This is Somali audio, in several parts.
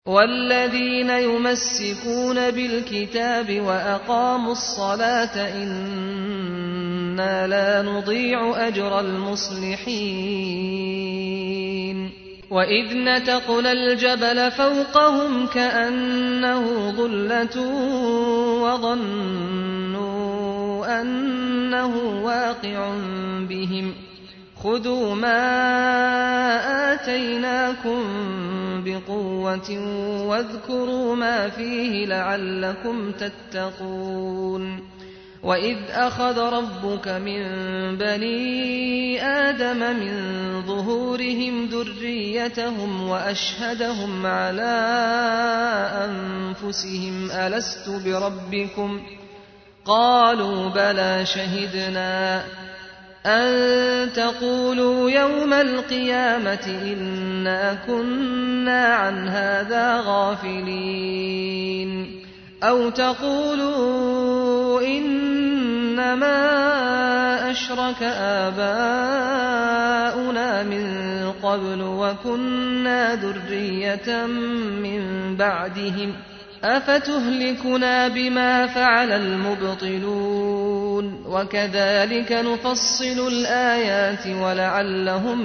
والذين يمسكون بالكتاب وأقاموا الصلاة إنا لا نضيع أجر المصلحين وإذ نتقنا الجبل فوقهم كأنه ظلة وظنوا أنه واقع بهم خذوا ما آتيناكم بقوة واذكروا ما فيه لعلكم تتقون وإذ أخذ ربك من بني آدم من ظهورهم ذريتهم وأشهدهم على أنفسهم ألست بربكم قالوا بلى شهدنا أن تقولوا يوم القيامة إنا كنا عن هذا غافلين أو تقولوا إنما أشرك آباؤنا من قبل وكنا ذرية من بعدهم أفتهلكنا بما فعل المبطلون وكذلك نفصل الآيات ولعلهم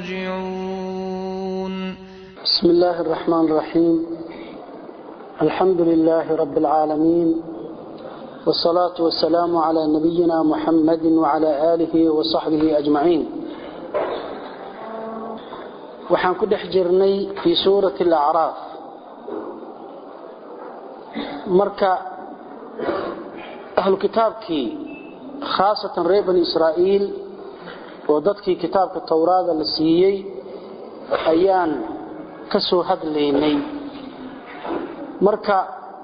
يرجعون بسم الله الرحمن الرحيم الحمد لله رب العالمين والصلاة والسلام على نبينا محمد وعلى آله وصحبه أجمعين وحان كدح جرني في سورة الأعراف marka ahlu kitaabkii khaasatan reer bani israa'iil oo dadkii kitaabka towraada la siiyey ayaan ka soo hadlaynay marka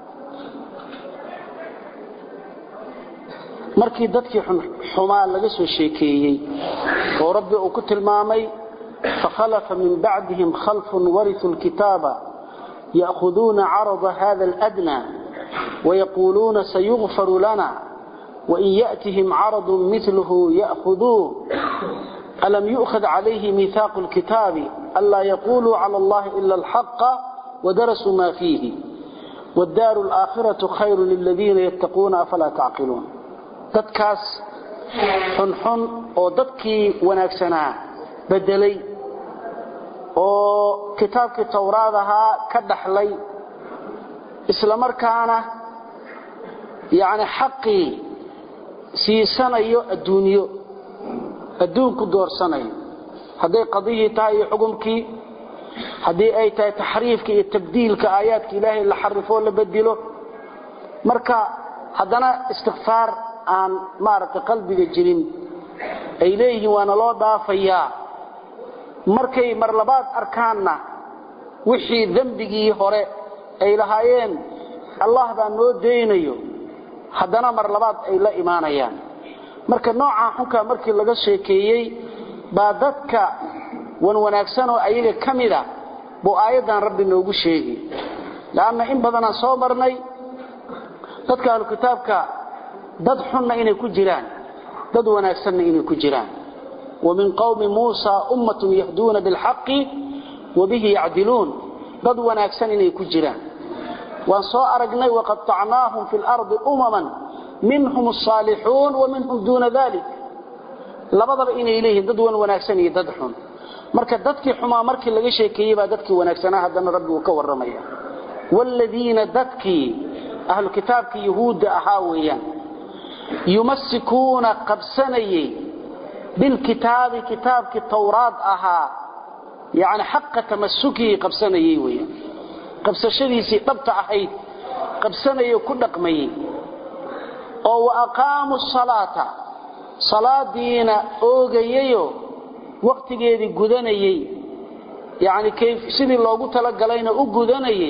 markii dadkii xumaa laga soo sheekeeyey oo rabbi uu ku tilmaamay fakhalafa min bacdihim khalfun warituu lkitaaba يأخذون عرض هذا الأدنى ويقولون سيغفر لنا وإن يأتهم عرض مثله يأخذوه ألم يؤخذ عليه ميثاق الكتاب ألا يقولوا على الله إلا الحق ودرسوا ما فيه والدار الآخرة خير للذين يتقون أفلا تعقلون تدكاس حنحن أو ددكي وناكسنا بدلي oo kitaabkii towraadahaa ka dhaxlay isla markaana yani xaqii siisanayo adduunyo adduunku doorsanayo hadday qadiyii tahay iyo xukumkii haddii ay tahay taxriifka iyo tabdiilka aayaadka ilaahay la xarifoo la bedilo marka haddana istikfaar aan maaragtay qalbiga jirin ay leeyihiin waana loo dhaafayaa markay mar labaad arkaanna wixii dembigii hore ay lahaayeen allah baa noo daynayo haddana mar labaad ay la imaanayaan marka noocaa xunkaa markii laga sheekeeyey baa dadka wan wanaagsan oo ayaga ka mida buu aayaddan rabbi noogu sheegi leanna in badanaan soo marnay dadka ahlu kitaabka dad xunna inay ku jiraan dad wanaagsanna inay ku jiraan ومن قوم موسى أمة يهدون بالحق وبه يعدلون ضد وناكسن إني كجران وانصاء أرقني وقطعناهم في الأرض أمما منهم الصالحون ومنهم دون ذلك لبضب إني إليهم ضد وناكسن يددحون marka dadkii xumaa markii laga sheekeeyay baa dadkii wanaagsanaa haddana rabbi uu ka warramaya waaladiina dadkii ahlu kitaabkii yahuudda ahaa weeyaan yumassikuuna qabsanayey بالكتاب كتاب التوراة أها يعني حق تمسكه قبسنا يويا قبس شديسي طبط أحيد قبسنا يكون قمي أو أقاموا الصلاة صلاة دينا أوغييو وقت جيدي قدنيي يعني كيف سيدي الله قلت لك لنا أقدنيي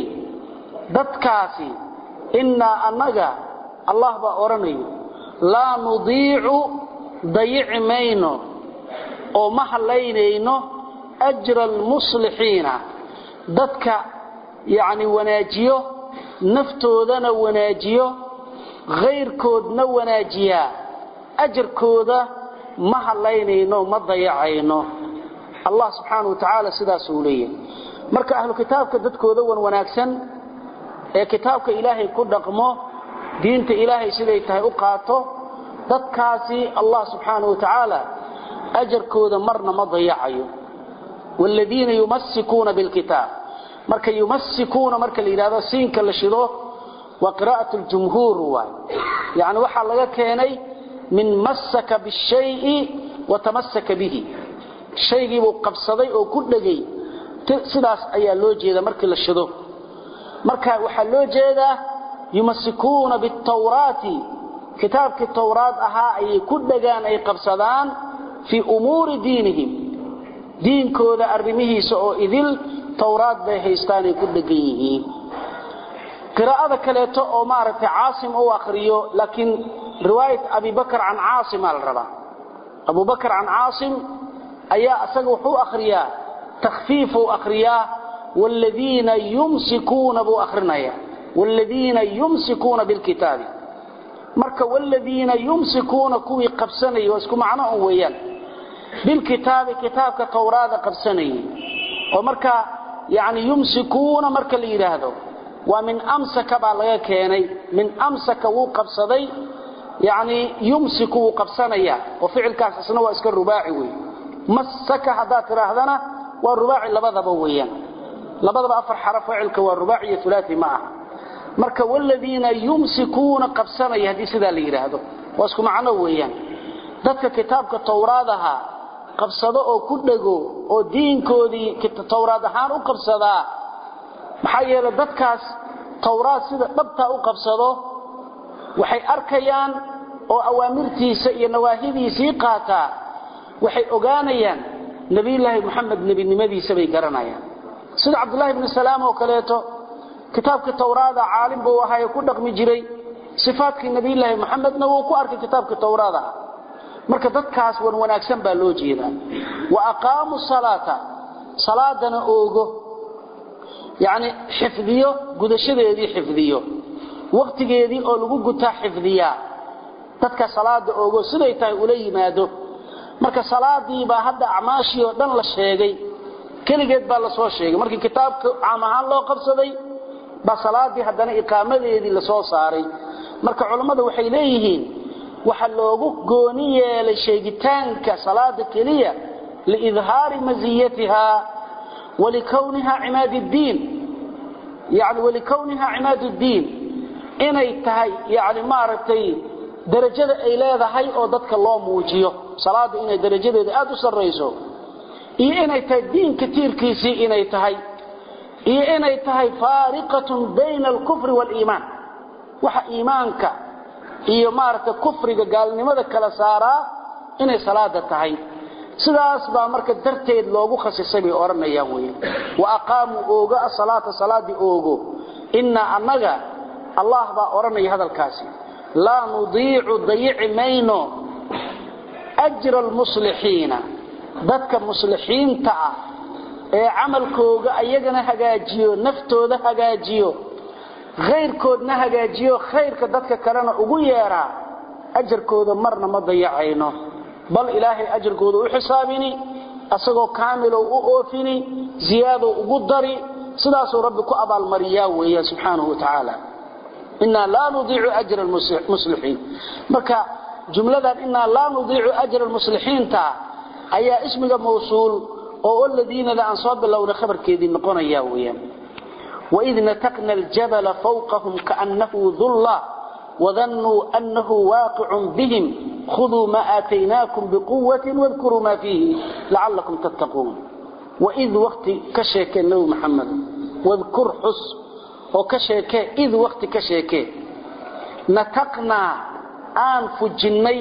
دتكاسي إنا أنك الله بأورني لا نضيع dayici mayno oo ma hallaynayno ajra almuslixiina dadka yacni wanaajiyo naftoodana wanaajiyo khayrkoodna wanaajiyaa ajarkooda ma hallaynayno ma dayacayno allah subxaana wa tacaala sidaasuu leeyahay marka ahlu kitaabka dadkooda wan wanaagsan ee kitaabka ilaahay ku dhaqmo diinta ilaahay siday tahay u qaato dadkaasi allah subxaanahu watacaala ajarkooda marna ma dayacayo waaladiina yumassikuuna bilkitaab marka yumassikuuna marka la yidhahdo siinka la shido waa qiraa'at ljumhuur waay yani waxaa laga keenay min massaka bishayi watamasaka bihi shaygiibuu qabsaday oo ku dhegay sidaas ayaa loo jeeda markii la shido marka waxaa loo jeedaa yumasikuuna bitawraati kitaabkii tawraad ahaa ayay ku dhegaan ay qabsadaan fii umuuri diinihim diinkooda arrimihiisa oo idil tawraad bay haystaanay ku dhegan yihiin qiraa'ada kaleeto oo maaragtay caasim u akhriyo laakiin riwaayat abibakr can caasimaa la rabaa abubakr can caasim ayaa isaga wuxuu akhriyaa takhfiifuu akhriyaa waaladiina yumsikuuna buu akhrinaya waaladiina yumsikuuna bilkitaabi marka waaladiina yumsikuuna kuwii qabsanayay waa isku macno un weeyaan bilkitaabi kitaabka tawraada qabsanayay oo marka yani yumsikuuna marka la yidhaahdo waa min amsaka baa laga keenay min amsaka wuu qabsaday yani yumsiku wuu qabsanaya oo ficilkaas isna waa iska rubaaci wey masaka haddaad tidhaahdana waa rubaaci labadaba weeyaan labadaba afar xaraf ficilka waa rubaaci iyo ulaai ma aha marka wladiina yumsikuuna qabsanaya haddii sidaa la yidhaahdo waa isku macno weeyaan dadka kitaabka tawraadaha qabsado oo ku dhego oo diinkoodii tawraad ahaan u qabsadaa maxaa yeelay dadkaas tawraad sida dhabtaa u qabsado waxay arkayaan oo awaamirtiisa iyo nawaahidiisii qaataa waxay ogaanayaan nebiyulaahi moxamed nebinimadiisa bay garanayaan sida cabdulaahi bni salaam oo kaleeto kitaabkii tawraada caalim buu ahaa ee ku dhaqmi jiray sifaatkii nebiyulaahi moxamedna wuu ku arkay kitaabkii tawraada marka dadkaas wan wanaagsan baa loo jeedaa wa aqaamuu salaata salaadana oogo yacni xifdiyo gudashadeedii xifdiyo wakhtigeedii oo lagu gutaa xifdiyaa dadka salaada oogo siday tahay ula yimaado marka salaadii baa hadda acmaashii oo dhan la sheegay keligeed baa la soo sheegay markii kitaabka caam ahaan loo qabsaday baa salaadii haddana iqaamadeedii la soo saaray marka culammadu waxay leeyihiin waxa loogu gooni yeelay sheegitaanka salaada keliya liidhaari maziyatiha walikowniha cimaad ddiin yani walikowniha cimaad ddiin inay tahay yani maaragtay darajada ay leedahay oo dadka loo muujiyo salaada inay darajadeeda aad u sarrayso iyo inay tahay diinka tiirkiisii inay tahay iyo inay tahay faariqatun bayna alkufri waaliimaan waxa iimaanka iyo maaragtay kufriga gaalnimada kala saaraa inay salaada tahay sidaas baa marka darteed loogu khasisay bay odhanayaan wey wa aqaamuu oogo asalaata salaadii oogo innaa annaga allah baa odhanaya hadalkaasi laa nudiicu dayici mayno ajra almuslixiina dadka muslixiinta ah ee camalkooga ayagana hagaajiyo naftooda hagaajiyo khayrkoodna hagaajiyo khayrka dadka kalena ugu yeeraa ajarkooda marna ma dayacayno bal ilaahay ajarkooda u xisaabini asagoo kaamilow u oofini ziyaadow ugu dari sidaasuu rabbi ku abaalmariyaa weeyaan subxaanahu wa tacaala inaa laa nudiicu ajra muslixiin marka jumladan inaa laa nudiicu ajra muslixiinta ayaa ismiga mawsuul oo ladiinada aan soo bilowna khabarkeedii noqonaya weyaan waid nataqna aljabala fawqahum kaannahu dulla wadannuu annahu waaqicun bihim khuduu ma aataynaakum biquwatin wadkuruu maa fiihi lacallakum tattaquun waid wakti ka sheekee nabi maxamed wadkur xus oo ka sheekee id wakti ka sheekee nataqnaa aan fujinnay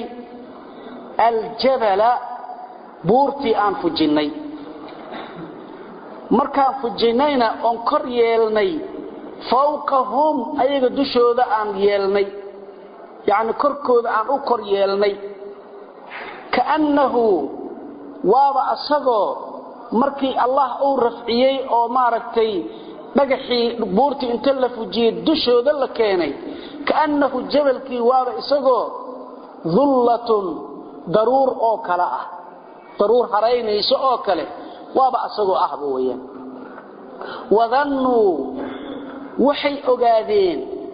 aljabala buurtii aan fujinnay markaan fujinnayna oon kor yeelnay fawqahum ayaga dushooda aan yeelnay yacni korkooda aan u kor yeelnay kaannahu waaba asagoo markii allah uu rafciyey oo maaragtay dhagaxii buurtii inta la fujiyey dushooda la keenay kaannahu jabalkii waaba isagoo dullatun daruur oo kale ah daruur haraynayso oo kale waaba asagoo ahba weyaan wadannuu waxay ogaadeen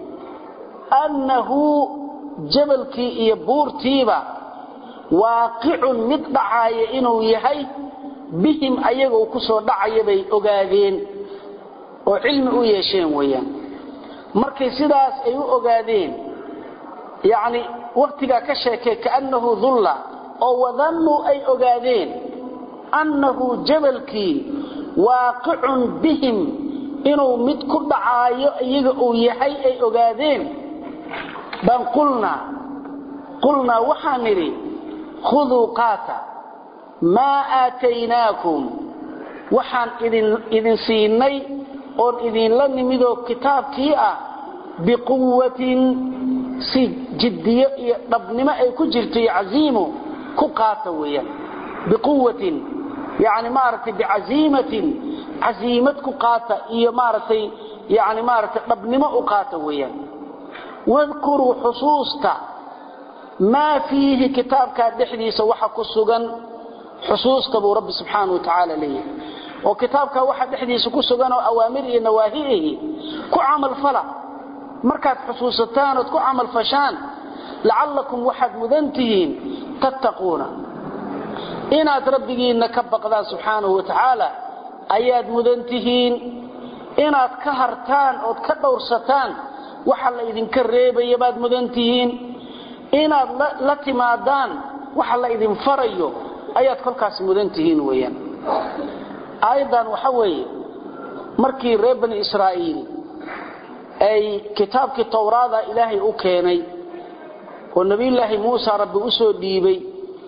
annahu jabalkii iyo buurtiiba waaqicun mid dhacaaya inuu yahay bihim ayaga uu ku soo dhacaya bay ogaadeen oo cilmi u yeesheen weeyaan markay sidaas ay u ogaadeen yacni wakhtigaa ka sheekay kaannahu dulla oo wadannuu ay ogaadeen annahu jabalkii waaqicun bihim inuu mid ku dhacaayo iyaga uu yahay ay ogaadeen baan qulnaa qulnaa waxaan nidhi khuduu qaata maa aataynaakum waxaan idin siinay oon idinla nimidoo kitaabkii ah biquwatin si jiddiyo iyo dhabnimo ay ku jirto iyo casiimo ku qaata weeyaan biquwatin yani maaragtay bicaziimatin casiimad ku qaata iyo maaragtay yani maaragtay dhabnimo u qaata weeyaan wadkuruu xusuusta maa fiihi kitaabkaa dhexdiisa waxa ku sugan xusuusta buu rabbi subxaana wa tacaala leeyahay oo kitaabkaa waxa dhexdiisa ku sugan oo awaamir iyo nawaahiihi ku camalfala markaad xusuusataan ood ku camalfashaan lacallakum waxaad mudan tihiin tattaquuna inaad rabbigiinna ka baqdaan subxaanahu wa tacaala ayaad mudan tihiin inaad ka hartaan ood ka dhowrsataan waxa la idinka reebaya baad mudan tihiin inaad la timaadaan waxa la idin farayo ayaad kolkaas mudan tihiin weeyaan aayaddan waxa weeye markii reer bani israa'iil ay kitaabkii towraada ilaahay u keenay oo nebiyullaahi muusa rabbi u soo dhiibay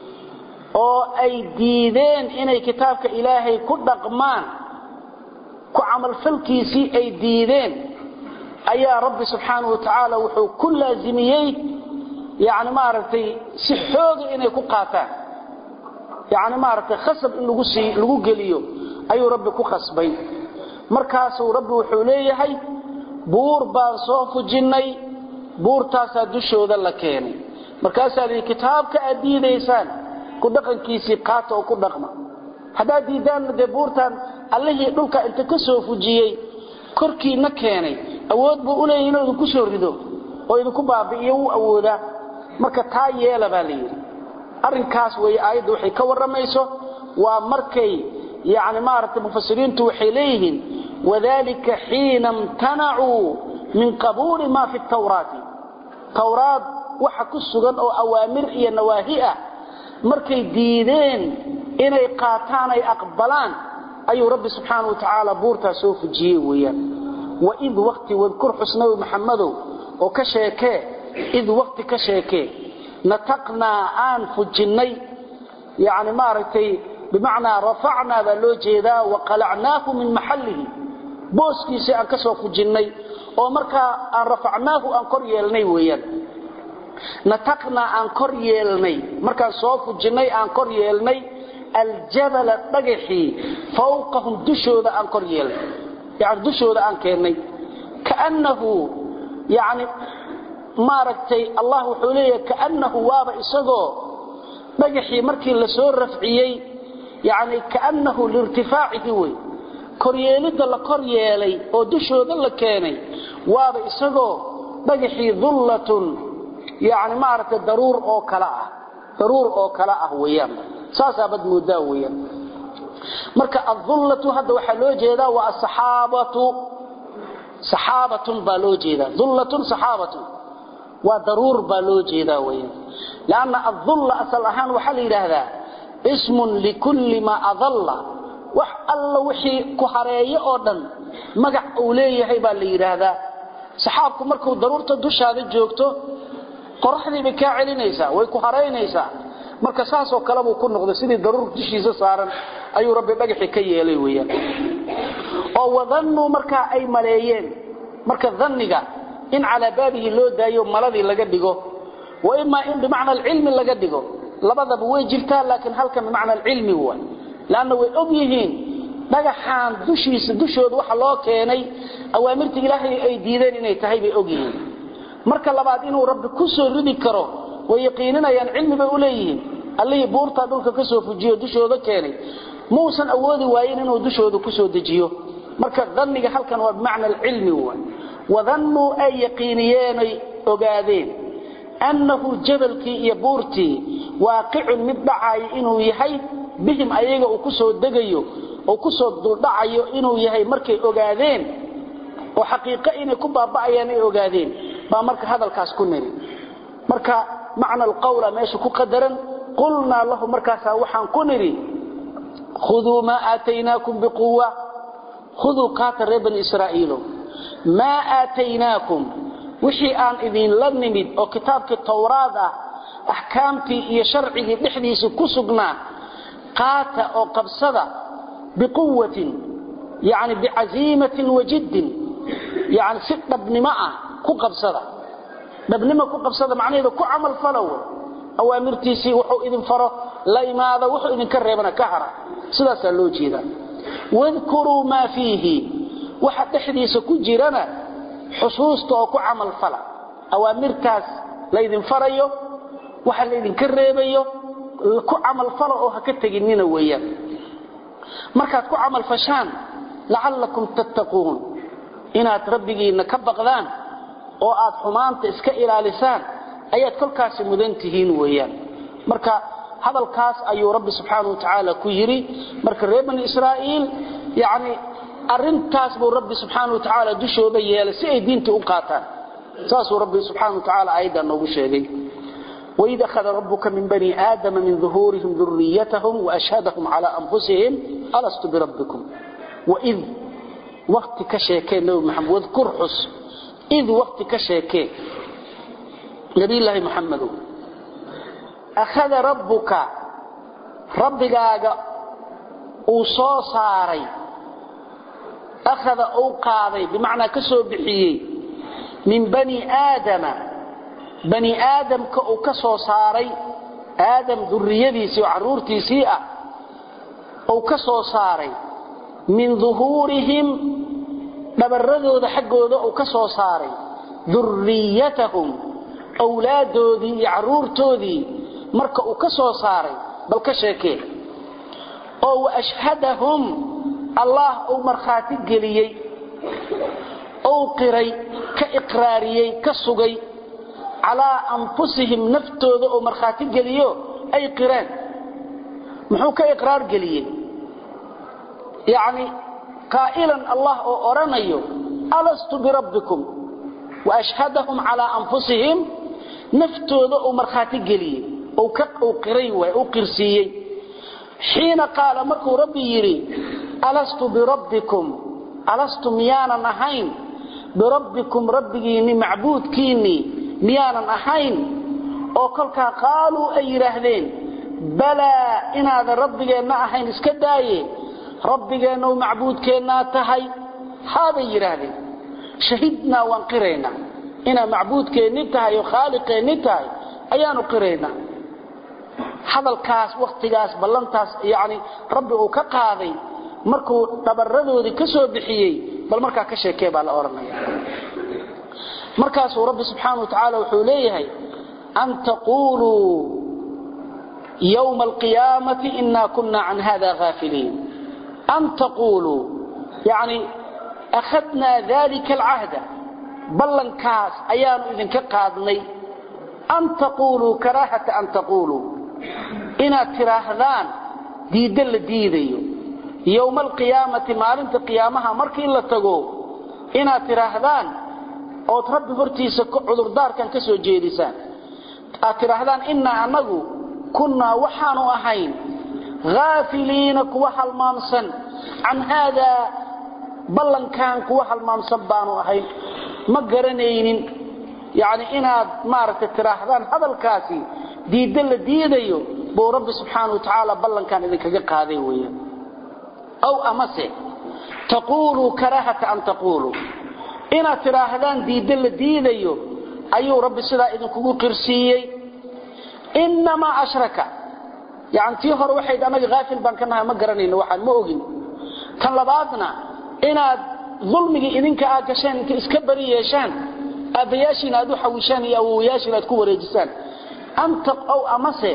oo ay diideen inay kitaabka ilaahay ku dhaqmaan ku camalfalkiisii ay diideen ayaa rabbi subxaanahu wa tacaala wuxuu ku laasimiyey yani maaragtay si xooga inay ku qaataan yani maaragtay khasab in lagu sii lagu geliyo ayuu rabbi ku khasbay markaasuu rabbi wuxuu leeyahay buur baan soo fujinnay buurtaasaa dushooda la keenay markaasaa lihi kitaabka aad diidaysaan ku dhaqankiisii qaata oo ku dhaqma haddaad diidaanna dee buurtaan allihii dhulka inta ka soo fujiyey korkiina keenay awood buu u leeyahy inuu idinku soo rido oo idinku baabi'iyo wuu awoodaa marka taa yeela baa la yidhi arrinkaas weeye aayadda waxay ka warramayso waa markay yani maaragtay mufasiriintu waxay leeyihiin wadalika xiina imtanacuu min qabuuli ma fi tawraati tawraad waxa ku sugan oo awaamir iyo nawaahi ah markay diideen inay qaataan ay aqbalaan ayuu rabbi subxaanau wa tacaala buurtaa soo fujiyey weeyaan waid waqti wadkur xusnawi maxamadow oo ka sheekee id waqti ka sheekee nataqnaa aan fujinnay yani maaragtay bimacnaa rafacnaa baa loo jeedaa waqalacnaahu min maxallihi booskiisii aan ka soo fujinnay oo markaa aan rafacnaahu aan kor yeelnay weeyaan nataqnaa aan kor yeelnay markaan soo fujinnay aan kor yeelnay aljabala dhagaxii fawqahum dushooda aan kor yeelnay yani dushooda aan keennay kaannahu yani maaragtay allah wuxuu leeyahay kaannahu waaba isagoo dhagaxii markii la soo rafciyey yani kaannahu liirtifaacihi wey koryeelidda la kor yeelay oo dushooda la keenay waaba isagoo dhagaxii dullatun yani maaragtay daruur oo kale ah daruur oo kale ah weeyaan saasaa bad moodaa weeyaan marka adullatu hadda waxaa loo jeedaa waa asaxaabatu saxaabatun baa loo jeedaa dullatun saxaabatun waa daruur baa loo jeedaa weeyaan lanna adulla asal ahaan waxaa la yidhaahdaa ismun likulli maa adalla wax alla wixii ku hareeyo oo dhan magac uu leeyahay baa la yidhaahdaa saxaabku markuu daruurta dushaada joogto qoraxdii bay kaa celinaysaa way ku haraynaysaa marka saasoo kale buu ku noqday sidii daruur dushiisa saaran ayuu rabbi dhagaxii ka yeelay weeyaan oo wadannuu markaa ay maleeyeen marka danniga in calaa baabihi loo daayo maladii laga dhigo wa imaa in bimacna alcilmi laga dhigo labadaba way jirtaa laakiin halkan bimacna alcilmi waay lanna way og yihiin dhagaxaan dushiisa dushooda waxa loo keenay awaamirta ilaahay ay diideen inay tahay bay og yihiin marka labaad inuu rabbi ku soo ridi karo way yaqiininayaan cilmi bay u leeyihiin allihii buurtaa dhulka ka soo fujiyo dushooda keenay muusan awoodi waayin inuu dushooda ku soo dejiyo marka dhanniga halkan waa bimacna alcilmi wa wadannuu ay yaqiiniyeenay ogaadeen annahu jabalkii iyo buurtii waaqicun mid dhacayo inuu yahay bihim ayaga uu ku soo degayo oo ku soo duldhacayo inuu yahay markay ogaadeen oo xaqiiqo inay ku baaba'ayaan ay ogaadeen baa marka hadalkaas ku niri marka macna alqawla meesha ku qadaran qulnaa lahu markaasaa waxaan ku nidhi khuduu maa aataynaakum biquwa khuduu qaata reer bani israa'iilo maa aataynaakum wixii aan idinla nimid oo kitaabkii towraad ah axkaamtii iyo sharcigii dhexdiisa ku sugnaa qaata oo qabsada biquwatin yani bicaziimatin wajiddin yani si dhabnimo ah ku qabsada dhabnimo ku qabsada macnaheedu ku camal falow awaamirtiisii wuxuu idin faro la imaada wuxuu idinka reebana ka hara sidaasaa loo jeedaa wadkuruu maa fiihi waxa dhexdiisa ku jirana xusuusta oo ku camal fala awaamirtaas laydin farayo waxa laydinka reebayo ku camal falo oo ha ka teginina weeyaan markaad ku camal fashaan lacallakum tattaquun inaad rabbigiinna ka baqdaan oo aad xumaanta iska ilaalisaan ayaad kolkaasi mudan tihiin weeyaan marka hadalkaas ayuu rabbi subxaanahu watacaala ku yidhi marka reer bani israa'iil yacni arrintaas buu rabbi subxaanahu watacaala dushooda yeelay si ay diintii u qaataan saasuu rabbi subxaanahu watacaala aayaddan noogu sheegay وإذ أخذ ربك من بني آدم من ظهورهم ذريتهم وأشهدهم على أنفسهم ألست بربكم وإذ وقت كشيكين نبي محمد واذكر حس إذ وقت كشيكين نبي الله محمد أخذ ربك ربك أوصى صاري أخذ أوقاضي بمعنى كسو بحيي من بني آدم بني آدم كسو صاري آدم ذريديسي وعرورتيسي أو كسو صاري من ظهورهم dhabaradooda xaggooda uu ka soo saaray durriyatahum awlaadoodii iyo caruurtoodii marka uu ka soo saaray bal ka sheekee oo wa ashhadahum allah uu markhaati geliyey ou qiray ka iqraariyey ka sugay calaa anfusihim naftooda oo markhaati geliyo ay qireen muxuu ka iqraar geliyey yacni قائلا الله أورانيو ألست بربكم وأشهدهم على أنفسهم نفتوذ أمرخات قلي أو كق أو قريوة أو قرسيي حين قال مركو ربي يري ألست بربكم ألست ميانا نهين بربكم ربيني معبود كيني ميانا نهين أو كلك قالوا أي رهدين بلى إن هذا ربي ما أهين اسكدايه rabbigeennau macbuudkeennaa tahay haabay yidhaahdeen shahidnaa waan qiraynaa inaa macbuudkeenni tahay oo khaaliqeenni tahay ayaanu qiraynaa hadalkaas wakhtigaas ballantaas yacni rabbi uu ka qaaday markuu dhabaradoodii ka soo bixiyey bal markaa ka sheekee baa la odhanaya markaasuu rabbi subxaana wa tacaala wuxuu leeyahay an taquuluu yowma alqiyaamati inaa kunna can hada haafiliin أن تقولوا يعني أخذنا ذلك العهد بلن كاس أيام إذن كقادني أن تقولوا كراهة أن تقولوا إنا تراهذان دي دل ديديو يوم القيامة مالنت قيامها مركي إلا تقو إنا تراهذان أو تربي فرتيس عذر دار كان كسو جيريسان تراهذان إنا أنه كنا وحانو أهين غافلين كوا halmaamsan can haadaa ballankan kuwa halmaamsan baanu ahayn ma garanaynin yani inaad maaragtay tiraahdaan hadalkaasi diidda la diidayo buu rabbi subxaana wa tacaala ballankan idinkaga qaaday weeyaan aw amase taquuluu karaahata an taquuluu inaad tidhaahdaan diidda la diidayo ayuu rabbi sidaa idinkugu qirsiiyey inamaa ashraka yani tii hore waxayd anaga haafil baan ka nahay ma garanayno waxaan ma ogin tan labaadna inaad dulmigii idinka aad gasheen inta iska bari yeeshaan aabbayaashiina aad u xawishaan iyo awowayaashiina aad ku wareejisaan aw amase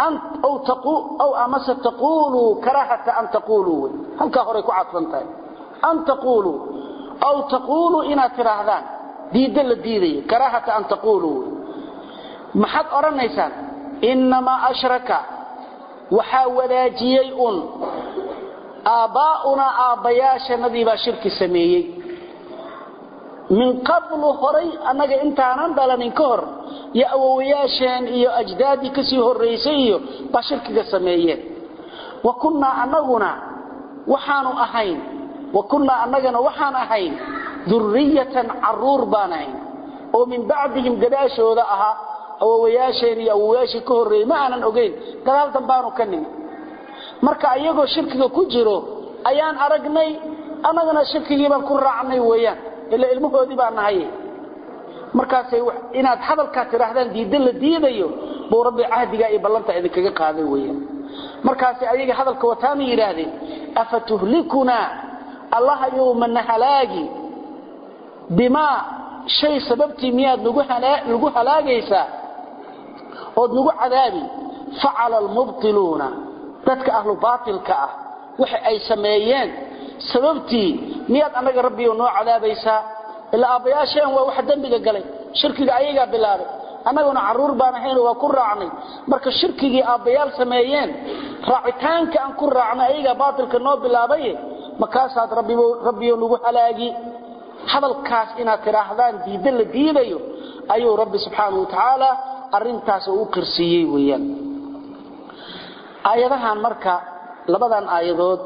aw amase taquuluu karaahata an taquuluu halkaa horey ku cadfan tahay an taquluu aw taquluu inaad tidhaahdaan diidda la diidayo karaahata an taquluu maxaad odhanaysaan innamaa ashraka waxaa wadaajiyey un aabbaa'unaa aabbayaashanadii baa shirki sameeyey min qablu horay annaga intaanan dhalanin ka hor iyo awowayaasheen iyo ajdaaddii ka sii horraysay iyo baa shirkiga sameeyeen wa kunnaa annaguna waxaanu ahayn wa kunnaa annagana waxaan ahayn durriyatan carruur baan ahayn oo min bacdihim gadaashooda ahaa awowayaasheen iyo awowayaashii ka horreeyey ma aanan ogayn gadaaldan baanu ka nimi marka iyagoo shirkiga ku jiro ayaan aragnay annagana shirkigii baan ku raacnay weeyaan ila ilmahoodii baa nahay markaasay inaad hadalkaa tidhaahdaan diidda la diidayo buu rabbi cahdigaa iyo ballanta idinkaga qaaday weeyaan markaasay ayaga hadalka wataana yidhaahdeen afa tuhlikunaa allaha yowmana halaagi bimaa shay sababtii miyaad nagu halaagaysaa ood nagu cadaabi facala almubtiluuna dadka ahlu baatilka ah waxa ay sameeyeen sababtii miyaad annaga rabbiyo noo cadaabaysaa ilaa aabbayaasheen waa waxa dembiga galay shirkiga ayagaa bilaabay annaguna carruur baan ahaynoo waa ku raacnay marka shirkigii aabbayaal sameeyeen raacitaanka aan ku raacnay ayagaa baatilka noo bilaabaye markaasaad rabbiyo nagu halaagi hadalkaas inaad tidhaahdaan diidda la diidayo ayuu rabbi subxaanau watacaala arintaas u qirsiiyey weyaan aayadahan marka labadan aayadood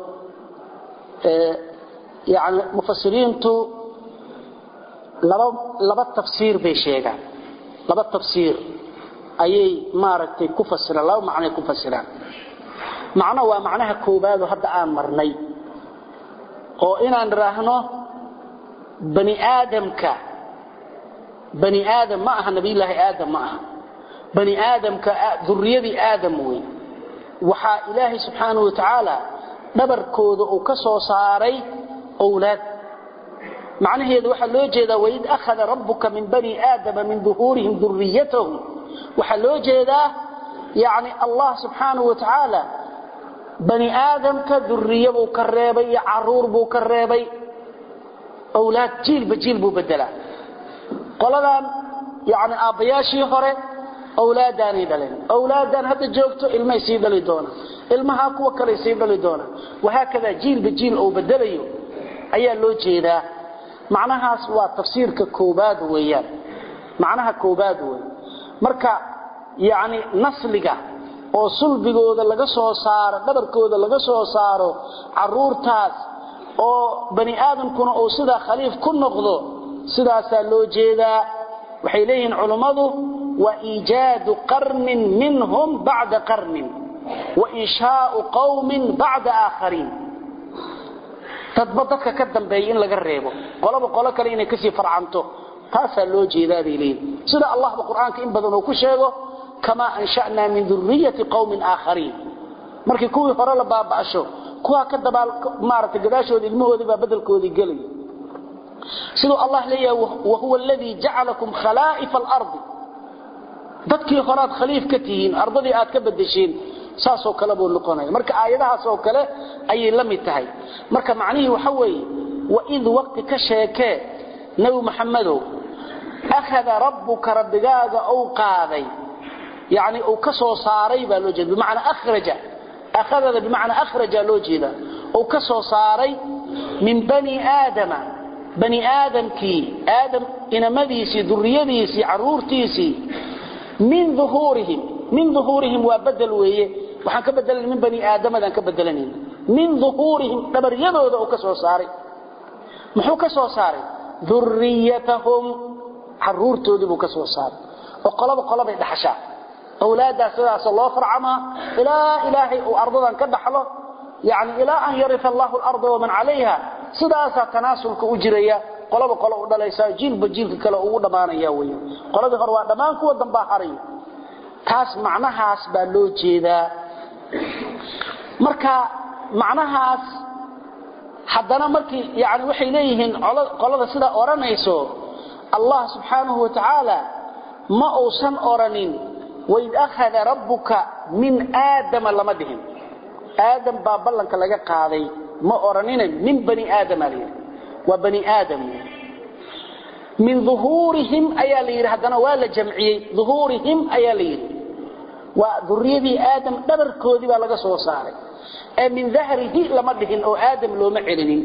yani mufasiriintu laba laba tafsiir bay sheegaan laba tafsiir ayay maaragtay ku fasiraan laba macnoay ku fasiraan macno waa macnaha koobaado hadda aan marnay oo inaan idhaahno bani aadamka bani aadam ma aha nabiyullaahi aadam ma aha bani aadamka duriyadii aadam wey waxaa ilaahay subxaanahu watacaala dhabarkooda uu ka soo saaray owlaad macnaheedu waxaa loo jeedaa waid akhada rabbuka min bani aadama min duhuurihim duriyatahum waxaa loo jeedaa yani allah subxaanahu watacaala bani aadamka duriye buu ka reebay iyo caruur buu ka reebay owlaad jiilba jiil buu bedelaa qoladan yani aabbayaashii hore awlaadaanay dhaleen awlaadaan hadda joogto ilmay sii dhali doonaan ilmahaa kuwa kaley sii dhali doonaan wahaakadaa jiilba jiil ou bedelayo ayaa loo jeedaa macnahaas waa tafsiirka koobaad weeyaan macnaha koobaad wey marka yacni nasliga oo sulbigooda laga soo saaro dhabarkooda laga soo saaro caruurtaas oo bani aadamkuna uu sidaa khaliif ku noqdo sidaasaa loo jeedaa waxay leeyihiin culummadu وإيجاد قرن منهم بعد قرن وإنشاء قوم بعد آخرين تضبطك كدن بيين لغا ريبو قلب قolo kale inay kasi farcanto taasa loo jeedaa leey sida Allah quraanka in badan uu ku sheego kama ansha'na min dhurriyyati qaumin akharin markii kuwii hore la baabasho kuwa ka dabaal maarta gadaashood ilmahoodii baa bedelkoodii galay sidoo Allah leeyahay wa huwa alladhi ja'alakum khalaa'if al-ardh dadkii horaad khaliif ka tihiin ardadii aad ka bedesheen saasoo kale buu noqonaya marka aayadahaas oo kale ayay la mid tahay marka macnihii waxa weeye waid waqti ka sheekee nebi maxamedow akhada rabbuka rabbigaaga ou qaaday yani uu ka soo saaray baa loo jeeda bimacnaa akhraja akhadada bimacnaa akhraja loo jeeda uu ka soo saaray min bani aadama bani aadamkii aadam inamadiisii duriyadiisii caruurtiisii min ظuhuurihim min ظuhuurihim waa bedel weeye waxaan ka bedelan min bani aadamadaan ka bedelanayna min ظuhuurihim dhabaryadooda uu ka soo saaray muxuu ka soo saaray duriyatahum caruurtoodii buu ka soo saaray oo qoloba qolobay dhaxashaa awlaaddaas sidaas loo farcamaa ilaa ilaahay uu ardadan ka dhaxlo yani ilaa an yarita allahu اlarda waman calayha sidaasaa tanaasulka u jiraya qolaba qolo u dhalaysaa jiilba jiilka kale ugu dhammaanaya wey qoladii hore waa dhammaan kuwa dambaa haray taas macnahaas baa loo jeedaa marka macnahaas haddana markii yani waxay leeyihiin qolada sidaa odhanayso allah subxaanahu wa tacaala ma uusan odhanin waid akhada rabbuka min aadama lama dhihin aadam baa ballanka laga qaaday ma oranina min bani aadama la yidhi waa bani aadam min duhuurihim ayaa la yidhi haddana waa la jamciyey duhuurihim ayaa la yidhi waa duriyadii aadam dhabarkoodii baa laga soo saaray ee min dahrihi lama dhihin oo aadam looma celinin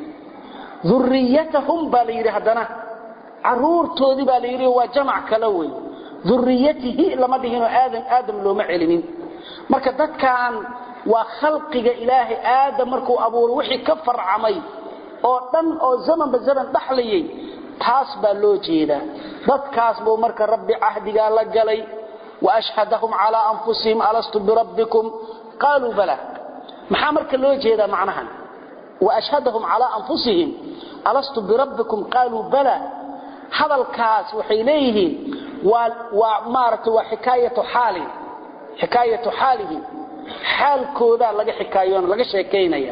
duriyatahum baa la yidhi haddana caruurtoodii baa la yidhi waa jamac kale wey duriyatihi lama dhihinoo aadam aadam looma celinin marka dadkan waa khalqiga ilaahay aadam markuu abuuray wixii ka farcamay oo dhan oo zamanba zaman dhaxlayay taas baa loo jeedaa dadkaas buu marka rabbi cahdigaa la galay waashhadahum calaa anfusihim alastu birabbikum qaaluu bala maxaa marka loo jeedaa macnahan waashhadahum calaa anfusihim alastu birabbikum qaaluu bala hadalkaas waxay leeyihiin waa waa maaragtay waa xikaayatu xaali xikaayatu xaalihim xaalkoodaa laga xikaayoon laga sheekaynaya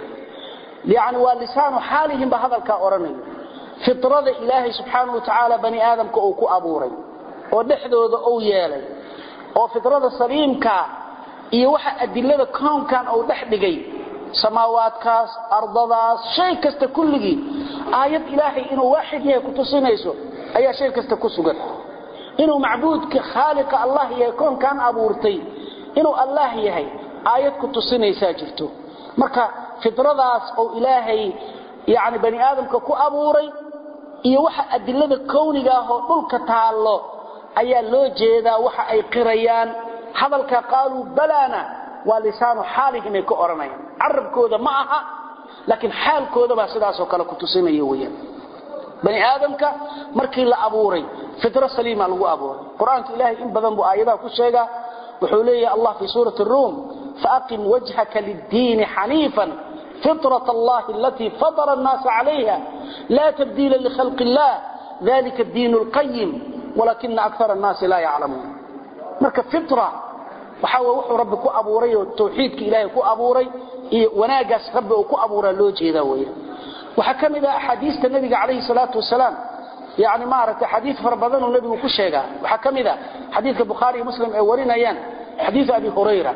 yacni waa lisaanu xaalihim ba hadalkaa odhanaya fitrada ilaahay subxaanahu wa tacaala bani aadamka uu ku abuuray oo dhexdooda uu yeelay oo fitrada saliimkaa iyo waxa adilada koonkan uu dhex dhigay samaawaadkaas ardadaas shay kasta kulligii aayad ilaahay inuu waaxid yahay ku tusinayso ayaa shay kasta ku sugan inuu macbuudka khaaliqa allah yahay koonkan abuurtay inuu allah yahay aayad ku tusinaysaa jirto marka fitradaas oo ilaahay yani bani aadamka ku abuuray iyo waxa adilada kowniga ah oo dhulka taallo ayaa loo jeedaa waxa ay qirayaan hadalka qaaluu balana waa lisaanu xaalihim ay ka odhanayaan carabkooda ma aha laakiin xaalkooda baa sidaasoo kale ku tusinaya weyaan bani aadamka markii la abuuray fitro saliima lagu abuuray qur-aanka ilaahay in badan buu aayadaha ku sheegaa wuxuu leeyahay allah fii suurati ruum faaqim wajhaka liddiini xaniifan فطرة الله التي فطر الناس عليها لا تبديل لخلق الله ذلك الدين القيم ولكن أكثر الناس لا يعلمون marka fitra waxa uu wuxuu rabbi ku abuuray oo tawxiidka ilaahay ku abuuray iyo wanaagaas rabbi uu ku abuuray loo jeeda weeye waxa kamida ahadiista nabiga kaleey salaatu wasalaam yaani ma aragta xadiis farbadan oo nabigu ku sheega waxa kamida xadiiska bukhari muslim ay warinayaan xadiis abi hurayra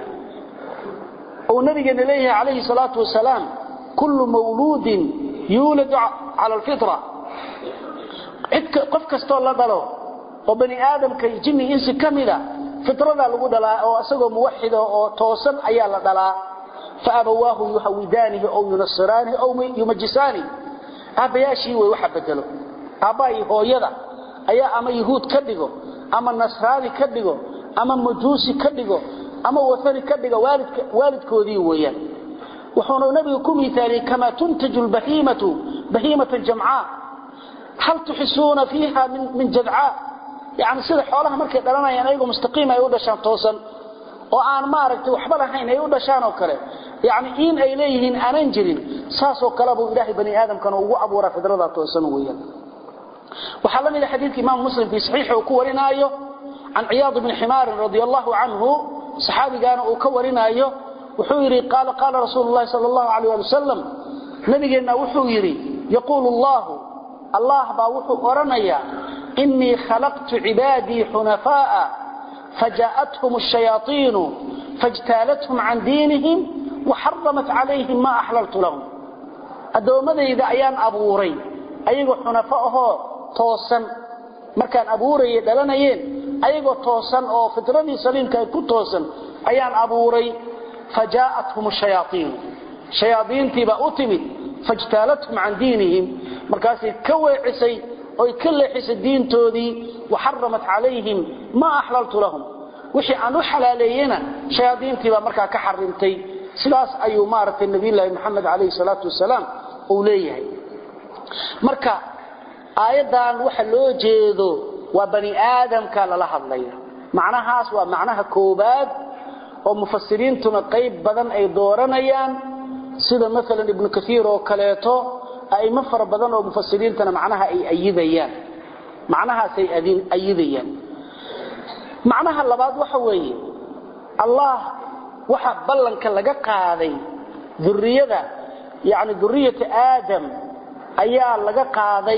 oo nabigeena leeyahay kaleey salaatu wasalaam kullu mawludin yuladu ala alfitra qof kasto la dhalo oo bani aadamka jinni insi kamida fitrada lagu dhalaa oo asagoo muwaxid oo toosan ayaa la dhalaa faabawaahu yuhawidanihi aw yunasiranihi aw yumajisani aabayaashii way waxa bedelo aabbaai hooyada ayaa ama yahuud ka dhigo ama nasraani ka dhigo ama majuusi ka dhigo ama wathani ka dhigo waalidka waalidkoodii weeyaan wuxuuna nabigu ku miithaaliyey kamaa tuntaju lbahiimatu bahiimatan jamcaa hal tuxisuuna fiiha min min jadcaa yani sida xoolaha markay dhalanayaan ayagoo mustaqiim ay u dhashaan toosan oo aan maaragtay waxba lahayn ay u dhashaan oo kale yani in ay leeyihiin aanan jirin saasoo kale buu ilaahay bani aadamkana ugu abuuraa fidrada toosan weeyaan waxaa la mid ah xadiidka imaam muslim fii saxiixa uu ku warinaayo can ciyaad bni ximaarin radia allahu canhu saxaabigaana uu ka warinaayo wuxuu yidhi qaala qaala rasuulu llahi sala allahu alayh ali wasalam nabigeenna wuxuu yidhi yaquulu allahu allah baa wuxuu odhanayaa إني خلقت عبادي حنفاء فجاءتهم الشياطين فاجتالتهم عن دينهم وحرمت عليهم ما أحللت لهم أدومدي إذا أيان أبوري أيغو حنفاءه توسا مركان أبوري دلنيين أيغو توسا أو فتردي سليم كي كتوسا أيان أبوري فجاءتهم الشياطين شياطين تبا أتمت فاجتالتهم عن دينهم مركاسي كوي عسي oy ka leexisay diintoodii waxaramat calayhim maa axlaltu lahum wixii aan u xalaaleeyena shayaadiintii baa markaa ka xarimtay sidaas ayuu maaragtay nabiyulaahi maxamed calayhi salaatu wasalaam uu leeyahay marka aayaddan waxa loo jeedo waa bani aadamka lala hadlaya macnahaas waa macnaha koobaad oo mufasiriintuna qayb badan ay dooranayaan sida maalan ibnu kaiir oo kaleeto aimo fara badan oo mufasiriintana macnaha ay ayidayaan macnahaasay ayidayaan macnaha labaad waxa weeye allah waxa ballanka laga qaaday duriyada yani duriyata aadam ayaa laga qaaday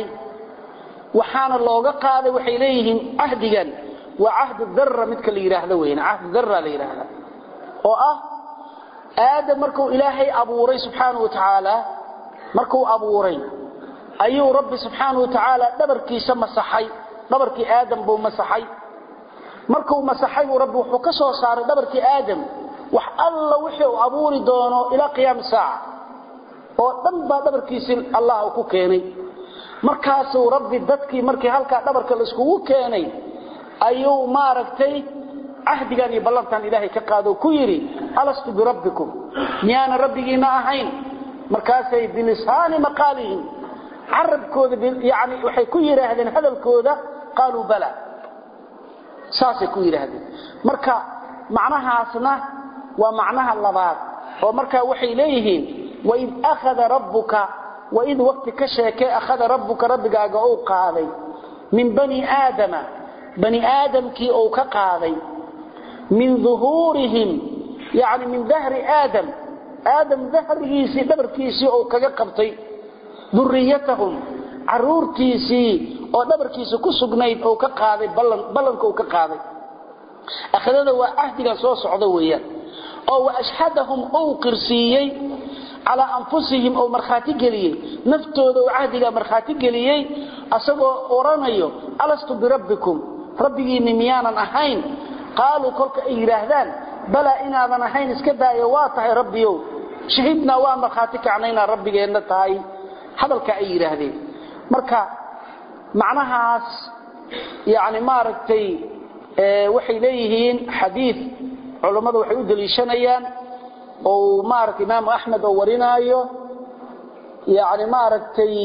waxaana looga qaaday waxay leeyihiin cahdigan waa cahdu darra midka la yidhaahdo weyn cahdu darra la yidhaahda oo ah aadam markuu ilaahay abuuray subxaanahu wa tacaala markuu abuuray ayuu rabbi subxaanahu wa tacaala dhabarkiisa masaxay dhabarkii aadam buu masaxay markuu masaxay buu rabbi wuxuu ka soo saaray dhabarkii aadam wax alla wixii uu abuuri doono ilaa qiyaam saaca oo dhan baa dhabarkiisii allah uu ku keenay markaasuu rabbi dadkii markii halkaa dhabarka laiskugu keenay ayuu maaragtay cahdigan iyo ballantan ilaahay ka qaado ku yidhi alastu birabbikum miyaana rabbigiina ahayn markaasay bilisaani maqaalihim carabkooda yani waxay ku yidhaahdeen hadalkooda qaaluu bala saasay ku yidhaahdeen marka macnahaasna waa macnaha labaad oo markaa waxay leeyihiin waid akhada rabbuka waid waqti ka sheekee akhada rabbuka rabbigaaga uu qaaday min bani aadama bani aadamkii uu ka qaaday min duhuurihim yani min dahri aadam aadam dahrigiisii dhabarkiisii uu kaga qabtay duriyatahum caruurtiisii oo dhabarkiisa ku sugnayd uu ka qaaday ballanka uu ka qaaday akhadada waa cahdigan soo socda weeyaan oo wa ashhadahum uu qirsiiyey calaa anfusihim oo markhaati geliyey naftooda uu cahdigaa markhaati geliyey asagoo odhanayo alastu birabbikum rabbigiinni miyaanan ahayn qaaluu kolka ay yidhaahdaan balaa inaadan ahayn iska daayo waa tahay rabbiyow shahidnaa waa markhaati kacna inaad rabbigeenna tahay hadalka ay yidhaahdeen marka macnahaas yani maaragtay waxay leeyihiin xadiid culummadu waxay u daliishanayaan oo maaragta imaamu axmed oo warinaayo yani maaragtay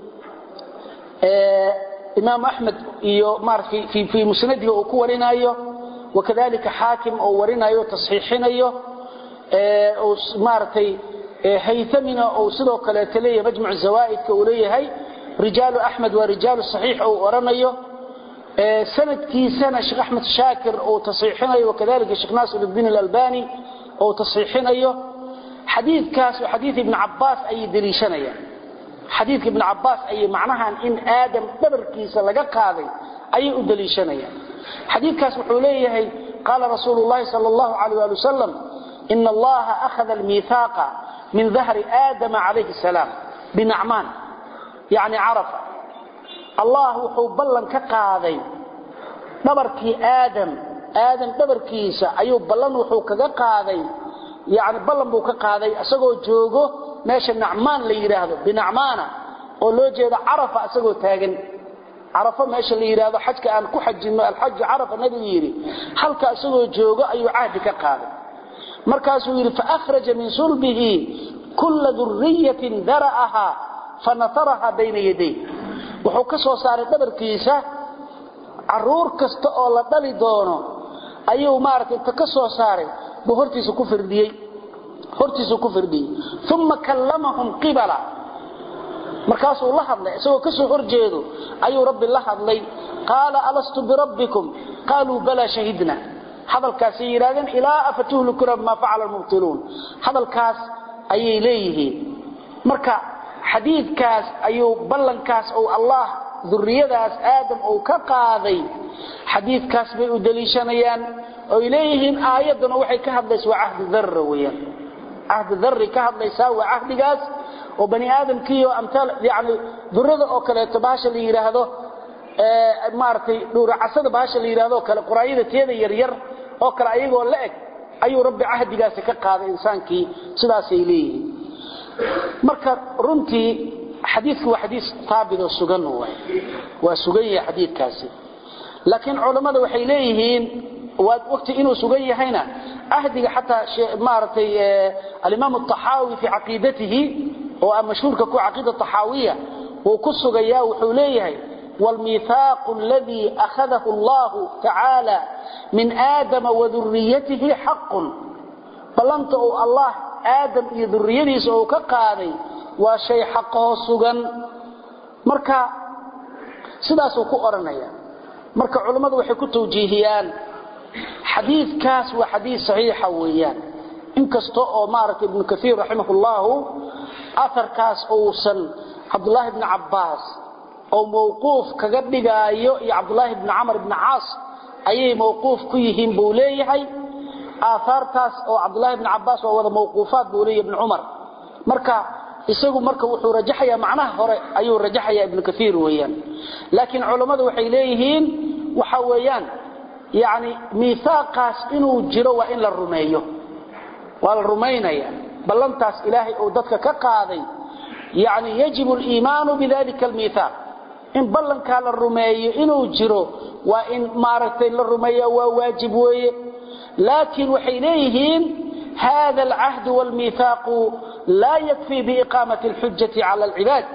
imaamu axmed iyo maarata fii musnadihi uu ku warinaayo wakadalika xaakim oo warinayo tasxiixinayo maaragtay haytamina uu sidoo kaleeto leeyahay majmuc zawaaidka uu leeyahay rijaalu axmed waa rijaalu saxiix uu oranayo sanadkiisana sheekh axmed shaakir uu tasxiixinayo wakadalika sheekh naasir الdiin اlalbani uu tasxiixinayo xadiidkaas oo xadiid ibn cabaas ayay deliishanayaan xadiidka ibn cabaas ayay macnahan in aadam dhabarkiisa laga qaaday ayay u deliishanayaan xadiidkaas wuxuu leeyahay qaala rasuulu llahi sal اllahu alيh ali wasalam ina allaha akhada almiihaaqa min dahri aadama calayhi salaam binacmaan yani carafa allah wuxuu ballan ka qaaday dhabarkii aadam aadam dhabarkiisa ayuu ballan wuxuu kaga qaaday yani ballan buu ka qaaday isagoo joogo meesha nacmaan la yidhaahdo binacmaana oo loo jeedo carafa isagoo taagan carafo meesha la yidhaahdo xajka aan ku xajino alxaju carafa nabigu yidhi halka isagoo joogo ayuu cahdi ka qaaday markaasuu yidhi faahraja min sulbihi kulla duriyatin dara'aha fanataraha bayna yaday wuxuu ka soo saaray dhabarkiisa caruur kasta oo la dhali doono ayuu maaragtay inta ka soo saaray buu hortiisa ku firdhiyey hortiisa ku firdhiyey uma kallamahum qibala markaasuu la hadlay isagoo ka soo horjeedo ayuu rabbi la hadlay qaala alastu birabbikum qaaluu balaa shahidna hadalkaasay yidhahdeen ilaa afatuhlikuna bima facala lmubtiluun hadalkaas ayay leeyihiin marka xadiidkaas ayuu ballankaas ou allah duriyadaas aadam uu ka qaaday xadiidkaas bay u deliishanayaan oy leeyihiin aayadduna waxay ka hadlaysa waa cahdi darra weyaan cahdi darri ka hadlaysaa waa cahdigaas oo bani aadamkiiyo amtaal yani durada oo kaleeto bahasha la yidhaahdo maaragtay dhuuracasada bahasha la yidhahdo kale quraayada tiyada yaryar oo kale ayagoo la eg ayuu rabbi cahdigaasi ka qaaday insaankii sidaasay leeyihiin marka runtii xadiidku waa xadiis taabidoo sugan waay waa sugan yahay xadiidkaasi laakiin culammada waxay leeyihiin waqti inuu sugan yahayna ahdiga xataa maaragtay alimaam الطaxaawi fii caqiidatihi oo a mashhuurka ku caqiida طaxaawiya wuu ku sugayaa wuxuu leeyahay wاlmiihaaq اladii akhadahu اllahu tacaala min aadama waduriyatihi xaqun ballanta uu allah aadam iyo duriyadiisa uu ka qaaday waa shay xaqoo sugan marka sidaasuu ku odhanaya marka culammadu waxay ku tawjiihiyaan xadiidkaas waa xadiid saxiixa weeyaan inkasta oo maaragtay ibnu kaiir raximah ullahu aarkaas uusan cabdulaahi bni cabbaas oo mawquuf kaga dhigaayo iyo cabdulaahi bni camar bni caas ayay mawquuf ku yihiin buu leeyahay aahaartaas oo cabdullahi bni cabbaas waa wada mawquufaat buu leeya ibni cumar marka isagu marka wuxuu rajaxayaa macnaha hore ayuu rajaxayaa ibnu kaiir weeyaan laakiin culammadu waxay leeyihiin waxa weeyaan yani miihaaqaas inuu jiro waa in la rumeeyo waa la rumaynaya ballantaas ilaahay uu dadka ka qaaday yani yajibu liimaanu bidalika almiihaaq in ballankaa la rumeeyo inuu jiro waa in maaragtay la rumeeya waa waajib weeye laakiin waxay leeyihiin hada alcahdu wاlmiihaaqu laa yakfii biiqaamati اlxujati cala alcibaad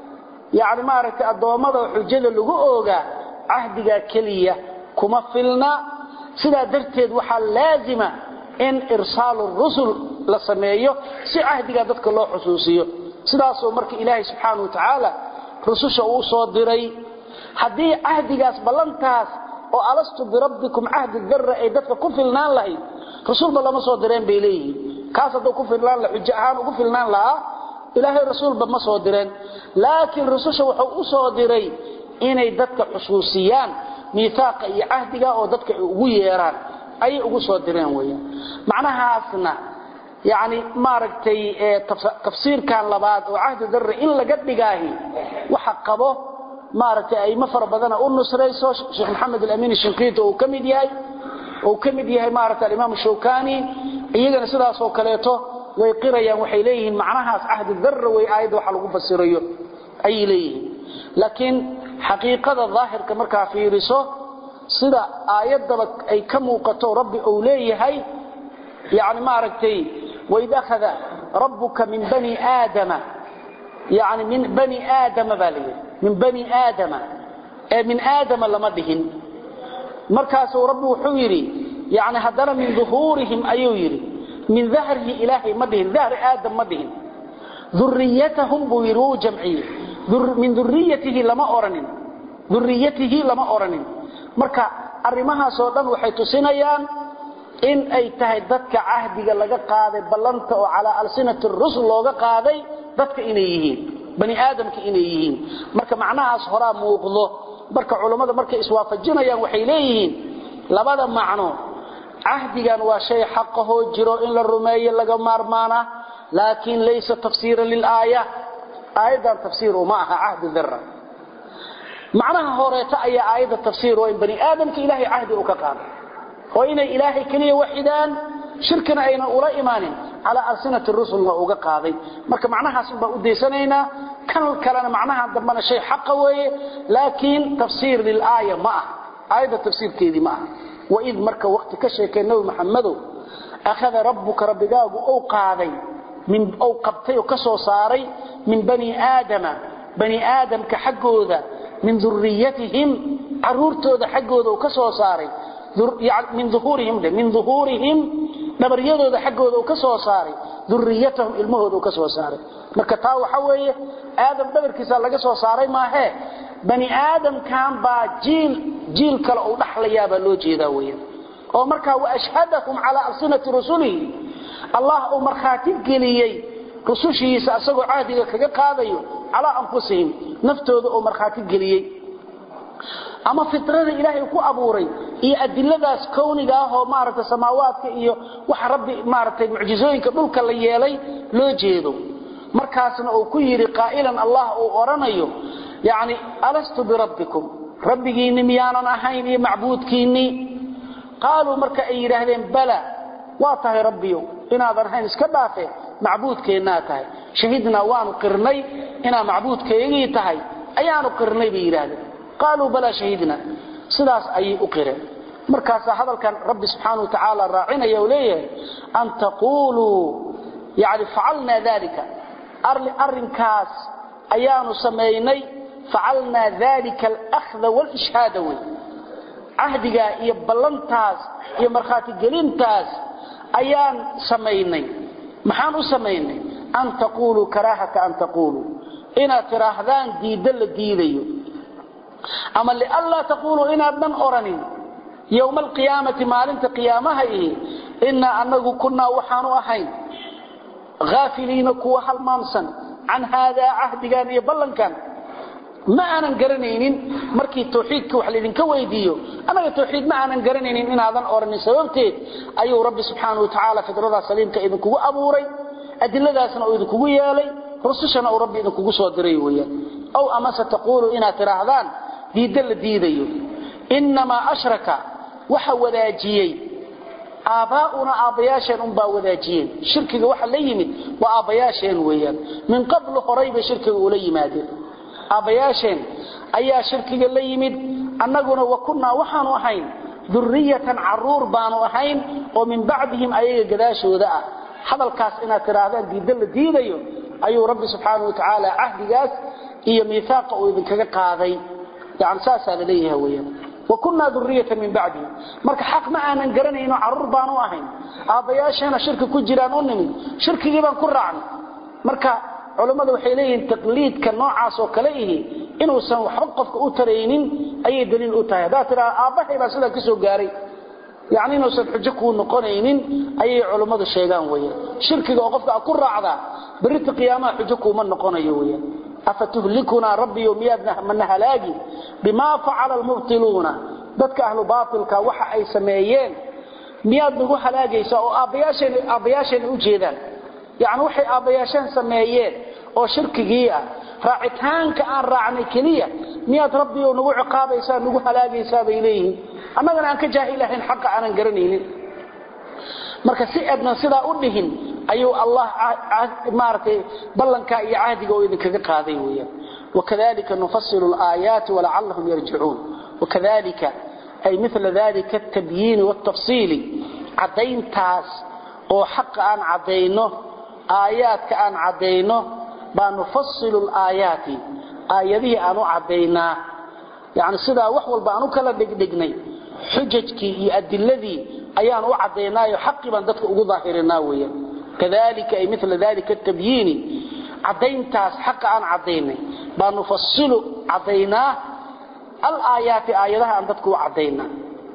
yani maaragtay addoommada xujada lagu oogaa cahdigaa keliya kuma filna sidaa darteed waxaa laazima in irsaalu rusul la sameeyo si cahdigaa dadka loo xusuusiyo sidaasoo marka ilaahay subxaana wa tacaala rususha uu soo diray haddii cahdigaas ballantaas oo alastu birabbikum cahdi darra ay dadka ku filnaan lahayd rasuulba lama soo direen bay leeyihiin kaas hadduu ku filnaan la xujo ahaan ugu filnaan lahaa ilaahay rasuulba ma soo direen laakiin rususha wuxuu u soo diray inay dadka xusuusiyaan miihaaqa iyo cahdiga oo dadka ay ugu yeeraan ayay ugu soo direen weeyaan macnahaasna yani maaragtay tafsiirkan labaad oo cahdi darre in laga dhigaahi waxa qabo maaragtay aimo fara badana u nusrayso sheekh maxamed alamin shinqiiti uu ka mid yahay uu ka mid yahay maaragtay alimaam shawkani iyagana sidaasoo kaleeto way qirayaan waxay leeyihiin macnahaas cahdi darre way aayadda waxa lagu fasirayo ayay leeyihiin laakiin xaqiiqada daahirka markaa fiiriso sida aayaddaba ay ka muuqato rabbi uu leeyahay yani maaragtay waid akhada rabbuka min bani aadama yani min bani aadama baa layidhi min bani aadama ee min aadama lama dhihin markaasuu rabbi wuxuu yidhi yani haddana min duhuurihim ayuu yidhi min dahrihi ilaahay ma dhihin dahri aadam ma dhihin duriyatahum buu yidhi wuu jamciyey min duriyatihi lama oranin duriyatihi lama oranin marka arrimahaasoo dhan waxay tusinayaan in ay tahay dadka cahdiga laga qaaday ballanta oo calaa alsinati rusul looga qaaday dadka inay yihiin bani aadamka inay yihiin marka macnahaas horaa muuqdo marka culammada markay iswaafajinayaan waxay leeyihiin labada macno cahdigan waa shay xaqahoo jiro in la rumeeyo laga maarmaana laakiin laysa tafsiiran lilaaya aayaddan tafsiir uma aha cahdi dira macnaha horeeta ayaa aayadda tafsiir oo in bani aadamka ilaahay cahdi uu ka qaaday oo inay ilaahay keliya waxidaan shirkina aynan ula imaanin calaa alsinati rusulna uga qaaday marka macnahaasun baan u daysanaynaa kan kalena macnaha dambana shay xaqa weeye laakiin tafsiir lilaaya ma ah aayadda tafsiirkeedii ma ah waid marka waqti ka sheekay nabi maxamedow akhada rabbuka rabbigaagu ou qaaday ou qabtay oo ka soo saaray min bani aadama bani aadamka xaggooda min duriyatihim caruurtooda xaggooda uu ka soo saaray min uhuurihim min uhuurihim dhabaryadooda xaggooda uu ka soo saaray duriyatahum ilmahooda uu ka soo saaray marka taa waxa weeye aadam dhabarkiisa laga soo saaray maahee bani aadamkan baa jiil jiil kale uu dhaxlayaabaa loo jeedaa weyan oo markaa waashhadahum calaa alsinati rusulihi allah uu markhaati geliyey rusushiisa asagoo cahdiga kaga qaadayo calaa anfusihim naftooda uu markhaati geliyey ama fitrada ilaahay ku abuuray iyo adiladaas kowniga ah oo maaragtay samaawaadka iyo waxa rabbi maaragtay mucjizooyinka dhulka la yeelay loo jeedo markaasna uu ku yidhi qaa'ilan allah uu odhanayo yacni alastu birabbikum rabbigiinni miyaanan ahayn iyo macbuudkiinnii qaaluu marka ay yidhaahdeen bala waa tahay rabbiyo inaadan ahayn iska dhaafe macbuudkeennaa tahay shahidnaa waanu qirnay inaa macbuudkaygii tahay ayaanu qirnay bay yidhaahdeen qaaluu balaa shahidna sidaas ayay u qireen markaasaa hadalkan rabbi subxaana wa tacaala raacinaya oo leeyahay an taquuluu yani facalnaa dalika arrinkaas ayaanu samaynay facalnaa dalika alahda waalishhaada wey cahdigaa iyo ballantaas iyo markhaatigelintaas ayaan samaynay maxaan u samaynay an taquuluu karaahata an taquuluu inaad tidhaahdaan diiddo la diidayo ama lianlaa taquuluu inaadnan oranin yowma alqiyaamati maalinta qiyaamaha ihi innaa anagu kunnaa waxaanu ahayn haafiliina kuwa halmaamsan can haadaa cahdigan iyo ballankan ma aanan garanaynin markii tawxiidka wax laydinka weydiiyo anaga tawxiid ma aanan garanaynin inaadan oranin sababteed ayuu rabbi subxaanahu wa tacaala fidradaa saliimka idinkugu abuuray adiladaasna uu idinkugu yeelay rusushana uu rabbi idinkugu soo diray weeyaan aw amase taquulu inaad tidhaahdaan diidda la diidayo innamaa ashraka waxa wadaajiyey aabbaa'una aabbayaasheen unbaa wadaajiyeen shirkiga waxa la yimid waa aabbayaasheen weeyaan min qablu horay bay shirkiga ula yimaadeen aabbayaasheen ayaa shirkiga la yimid annaguna wa kunnaa waxaanu ahayn durriyatan carruur baanu ahayn oo min bacdihim ayaga gadaashooda ah hadalkaas inaad tidhaahdaan diidda la diidayo ayuu rabbi subxaanau wa tacaala cahdigaas iyo miihaaqa uu idinkaga qaaday yani saasaa la leeyaha weyaan wa kunnaa duriyatan min bacdihim marka xaq ma aanan garanayno carruur baanu ahayn aabbayaasheena shirki ku jiraan u nimid shirkigii baan ku raacnay marka culammadu waxay leeyihiin taqliidka noocaas oo kale ihi inuusan waxba qofka u taraynin ayay daliil u tahay haddaad tidhaha aabbahay baa sidaa ka soo gaaray yani inuusan xujo kuu noqonaynin ayay culummadu sheegaan weyaan shirkiga oo qofka ku raacdaa berita qiyaamaha xujo kuuma noqonayo weyaan afatuhlikunaa rabbiyo miyaad mana halaagi bimaa facala almubtiluuna dadka ahlu baatilka waxa ay sameeyeen miyaad nagu halaagaysaa oo aabbayaasheenay u jeedaan yani waxay aabbayaasheen sameeyeen oo shirkigii ah raacitaanka aan raacnay keliya miyaad rabbiyo nagu ciqaabaysaa nagu halaagaysaa bay leeyihiin annagana aan ka jaahilahayn xaqa aanan garanaynin marka si adnan sidaa u dhihin ayuu allah maaragtay ballankaa iyo cahdiga oo idinkaga qaaday weeyaan wakadalika nufasilu alaayaati walacallahum yarjicuun wakadalika ay mila dalika atabyiini waaltafsiili caddayntaas oo xaqa aan caddayno aayaadka aan caddayno baa nufasilu alaayaati aayadihii aan u caddaynaa yani sidaa wax walba aan u kala dhigdhignay xujajkii iyo adiladii ayaan u caddaynaayo xaqii baan dadka ugu daahirinaa weeyaan kadalika ay mila dalika atabyiini caddayntaas xaqa aan caddaynay baa nufasilu caddaynaa alaayaati aayadaha aan dadka u caddaynaa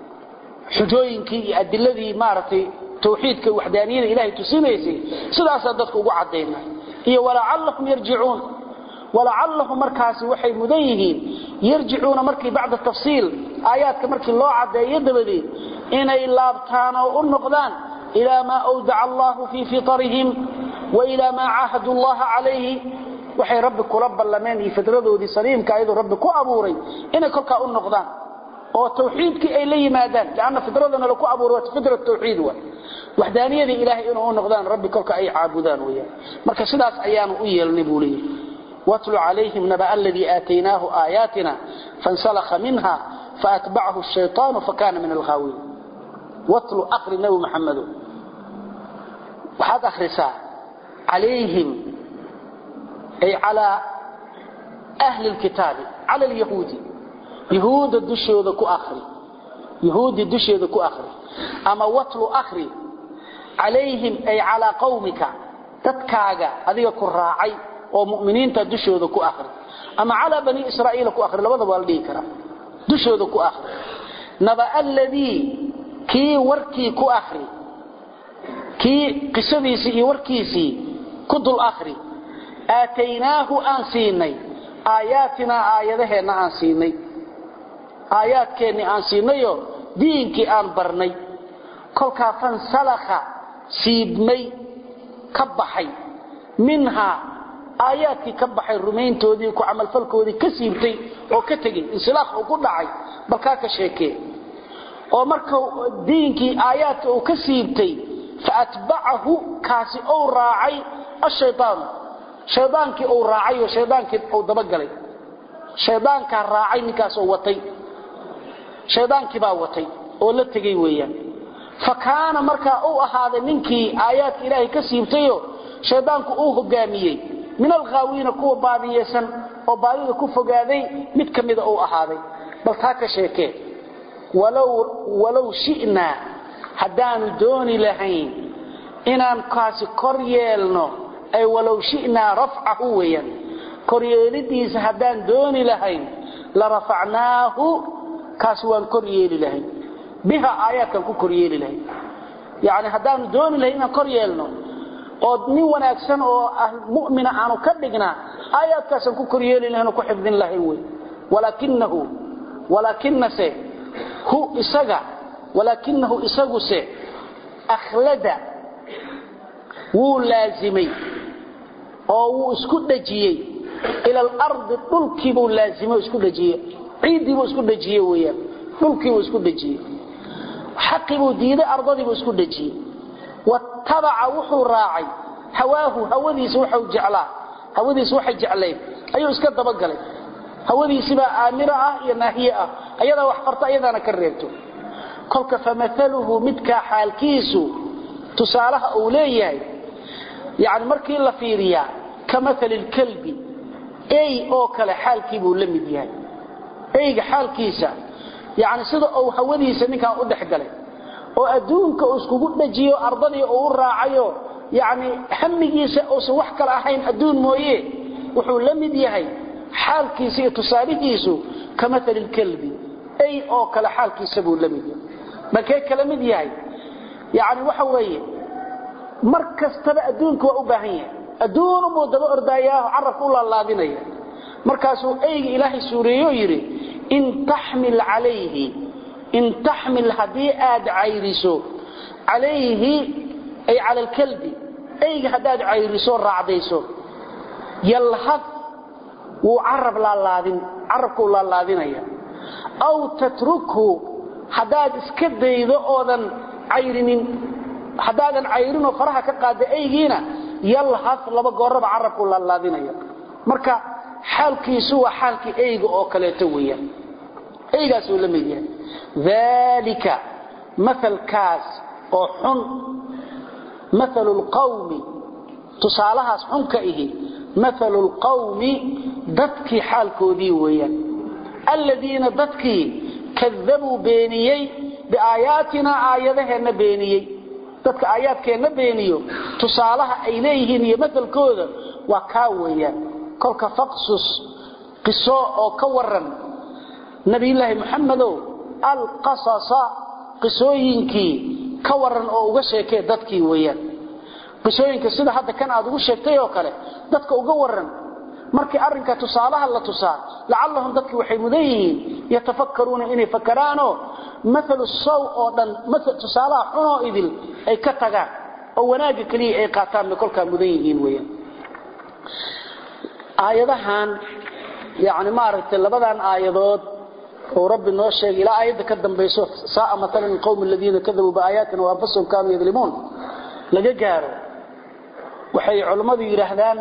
xujooyinkii iyo adiladii maaragtay tawxiidka waxdaaniyada ilahay tusinaysay sidaasaa dadka ugu caddaynaa iyo walacallahum yarjicuun walacallahum markaasi waxay mudan yihiin yarjicuuna markii bacda tafsiil aayaadka markii loo caddeeyo dabadeed inay laabtaan oo u noqdaan ilaa maa awdaca allahu fii fitarihim wa ilaa maa caahadu llaha calayhi waxay rabbi kula ballameen iyo fidradoodii saliimka ayadoo rabbi ku abuuray inay kolkaa u noqdaan oo tawxiidkii ay la yimaadaan lanna fidradana laku abuuray waa fidra tawxiid wa waxdaaniyadii ilaahay inuu u noqdaan rabbi kolka ay caabudaan weyaan marka sidaas ayaanu u yeelnay buu leeyahy watlu calayhim naba aladii aataynaahu aayaatina fansalakha minha faatbacahu shayطaanu fakana min alghaawiin watlu akri nabi maxamedo waxaad akhrisaa calayhim ay calaa ahli lkitaabi cala lyahuudi yahuudda dushooda ku akri yahuudi dusheeda ku akri ama watlu akri calayhim ay calaa qawmika dadkaaga adiga ku raacay oo mu'miniinta dushooda ku akri ama calaa bani israa'iila ku akri labadaba waa la dhihi karaa dushooda ku akri naba aladii kii warkii ku akri kii qisadiisii iyo warkiisii ku dul akri aataynaahu aan siinay aayaatinaa aayadaheenna aan siinay aayaadkeennii aan siinayoo diinkii aan barnay kolkaa fansalakha siibmay ka baxay minhaa aayaadkii ka baxay rumayntoodii ku camalfalkoodii ka siibtay oo ka tegey insilaakh uu ku dhacay balkaa ka sheekee oo marka diinkii aayaadka uu ka siibtay faatbacahu kaasi ou raacay ashaydaanu shaydaankii uu raacay oo shaydaankii uu dabagalay shaydaankaa raacay ninkaasoo watay shaydaankii baa watay oo la tegey weeyaan fa kaana markaa uu ahaaday ninkii aayaadka ilaahay ka siibtayo shaydaanku uu hogaamiyey min alghaawiina kuwa baadiyeysan oo baadida ku fogaaday mid ka mida uu ahaaday bal taa ka sheekee walow shi'naa haddaanu dooni lahayn inaan kaasi kor yeelno ay walow shi'naa rafcahu weeyaan koryeelidiisa haddaan dooni lahayn la rafacnaahu kaasi waan kor yeeli lahayn biha aayaadkaan ku kor yeeli lahayn yacni haddaanu dooni lahayn inaan kor yeelno oo nin wanaagsan oo mu'mina aanu ka dhignaa aayaadkaasaan ku koryeeli lahayn oo ku xifdin lahayn wey walaakinahu walaakinase hu isaga walaakinahu isaguse akhlada wuu laazimay oo wuu isku dhajiyey ila alardi dhulkiibuu laazimay oo isku dhajiyey ciiddiibuu isku dhajiyey weeyaan dhulkiibuu isku dhajiyey xaqibuu diiday ardadiibuu isku dhajiyey wattabaca wuxuu raacay hawaahu hawadiisa waxau jeclaa hawadiisa waxay jeclayd ayuu iska dabagalay hawadiisibaa aamira ah iyo naahiye ah ayadaa wax farta ayadaana ka reebto kolka famaaluhu midkaa xaalkiisu tusaalaha uu leeyahay yani markii la fiiriyaa ka maali lkalbi ey oo kale xaalkiibuu la mid yahay eyga xaalkiisa yani sida uu hawadiisa ninkaan u dhex galay oo adduunka uu iskugu dhajiyo ardadii uu u raacayo yani hamigiisa uusan wax kale ahayn adduun mooye wuxuu la mid yahay xaalkiisa iyo tusaalihiisu ka maali lkalbi ey oo kale xaalkiisa buu la mid yahay markee kala mid yahay yani waxa weeye mar kastaba adduunka waa u baahan yahay adduunubuu daba ordaayaao carabka u laalaadinaya markaasuu eyga ilaahay suureeyo yidhi in taxmil calayhi in taxmil haddii aad cayriso calayhi ay cala alkalbi eyga haddaad cayriso raacdayso yalhad wuu carab laalaadin carabkuu laalaadinaya aw tatrukhu haddaad iska daydo oodan cayrinin haddaadan cayrinoo faraha ka qaada eygiina yalhad laba gooraba carabkuu laalaadinaya marka xaalkiisu waa xaalkii eyga oo kaleeto weeyaan eygaasuu la mid yahay daalika maalkaas oo xun maalu lqawmi tusaalahaas xunka ihi maalu lqawmi dadkii xaalkoodii weeyaan alladiina dadkii kadabuu beeniyey biaayaatinaa aayadaheenna beeniyey dadka aayaadkeenna beeniyo tusaalaha ay leeyihiin iyo maalkooda waa kaa weeyaan kolka faqsus qiso oo ka waran nabiyulaahi muxamedow alqasasa qisooyinkii ka waran oo uga sheekee dadkii weeyaan qisooyinka sida hadda kan aad ugu sheegtay oo kale dadka uga waran markii arrinka tusaalaha la tusaa lacallahum dadkii waxay mudan yihiin yatafakkaruuna inay fakaraanoo maalu saw oo dhan tusaalaha xunoo idil ay ka tagaan oo wanaagga keliya ay qaataan bay kolkaa mudan yihiin weyaan aayadahan yani maaragtay labadan aayadood oo rabbi noo sheegay ilaa aayadda ka dambayso saaa maalan qowmi aladiina kadabuu biaayaatina waanfusahum kaanuu yadlimuun laga gaaro waxay culammadu yidhaahdaan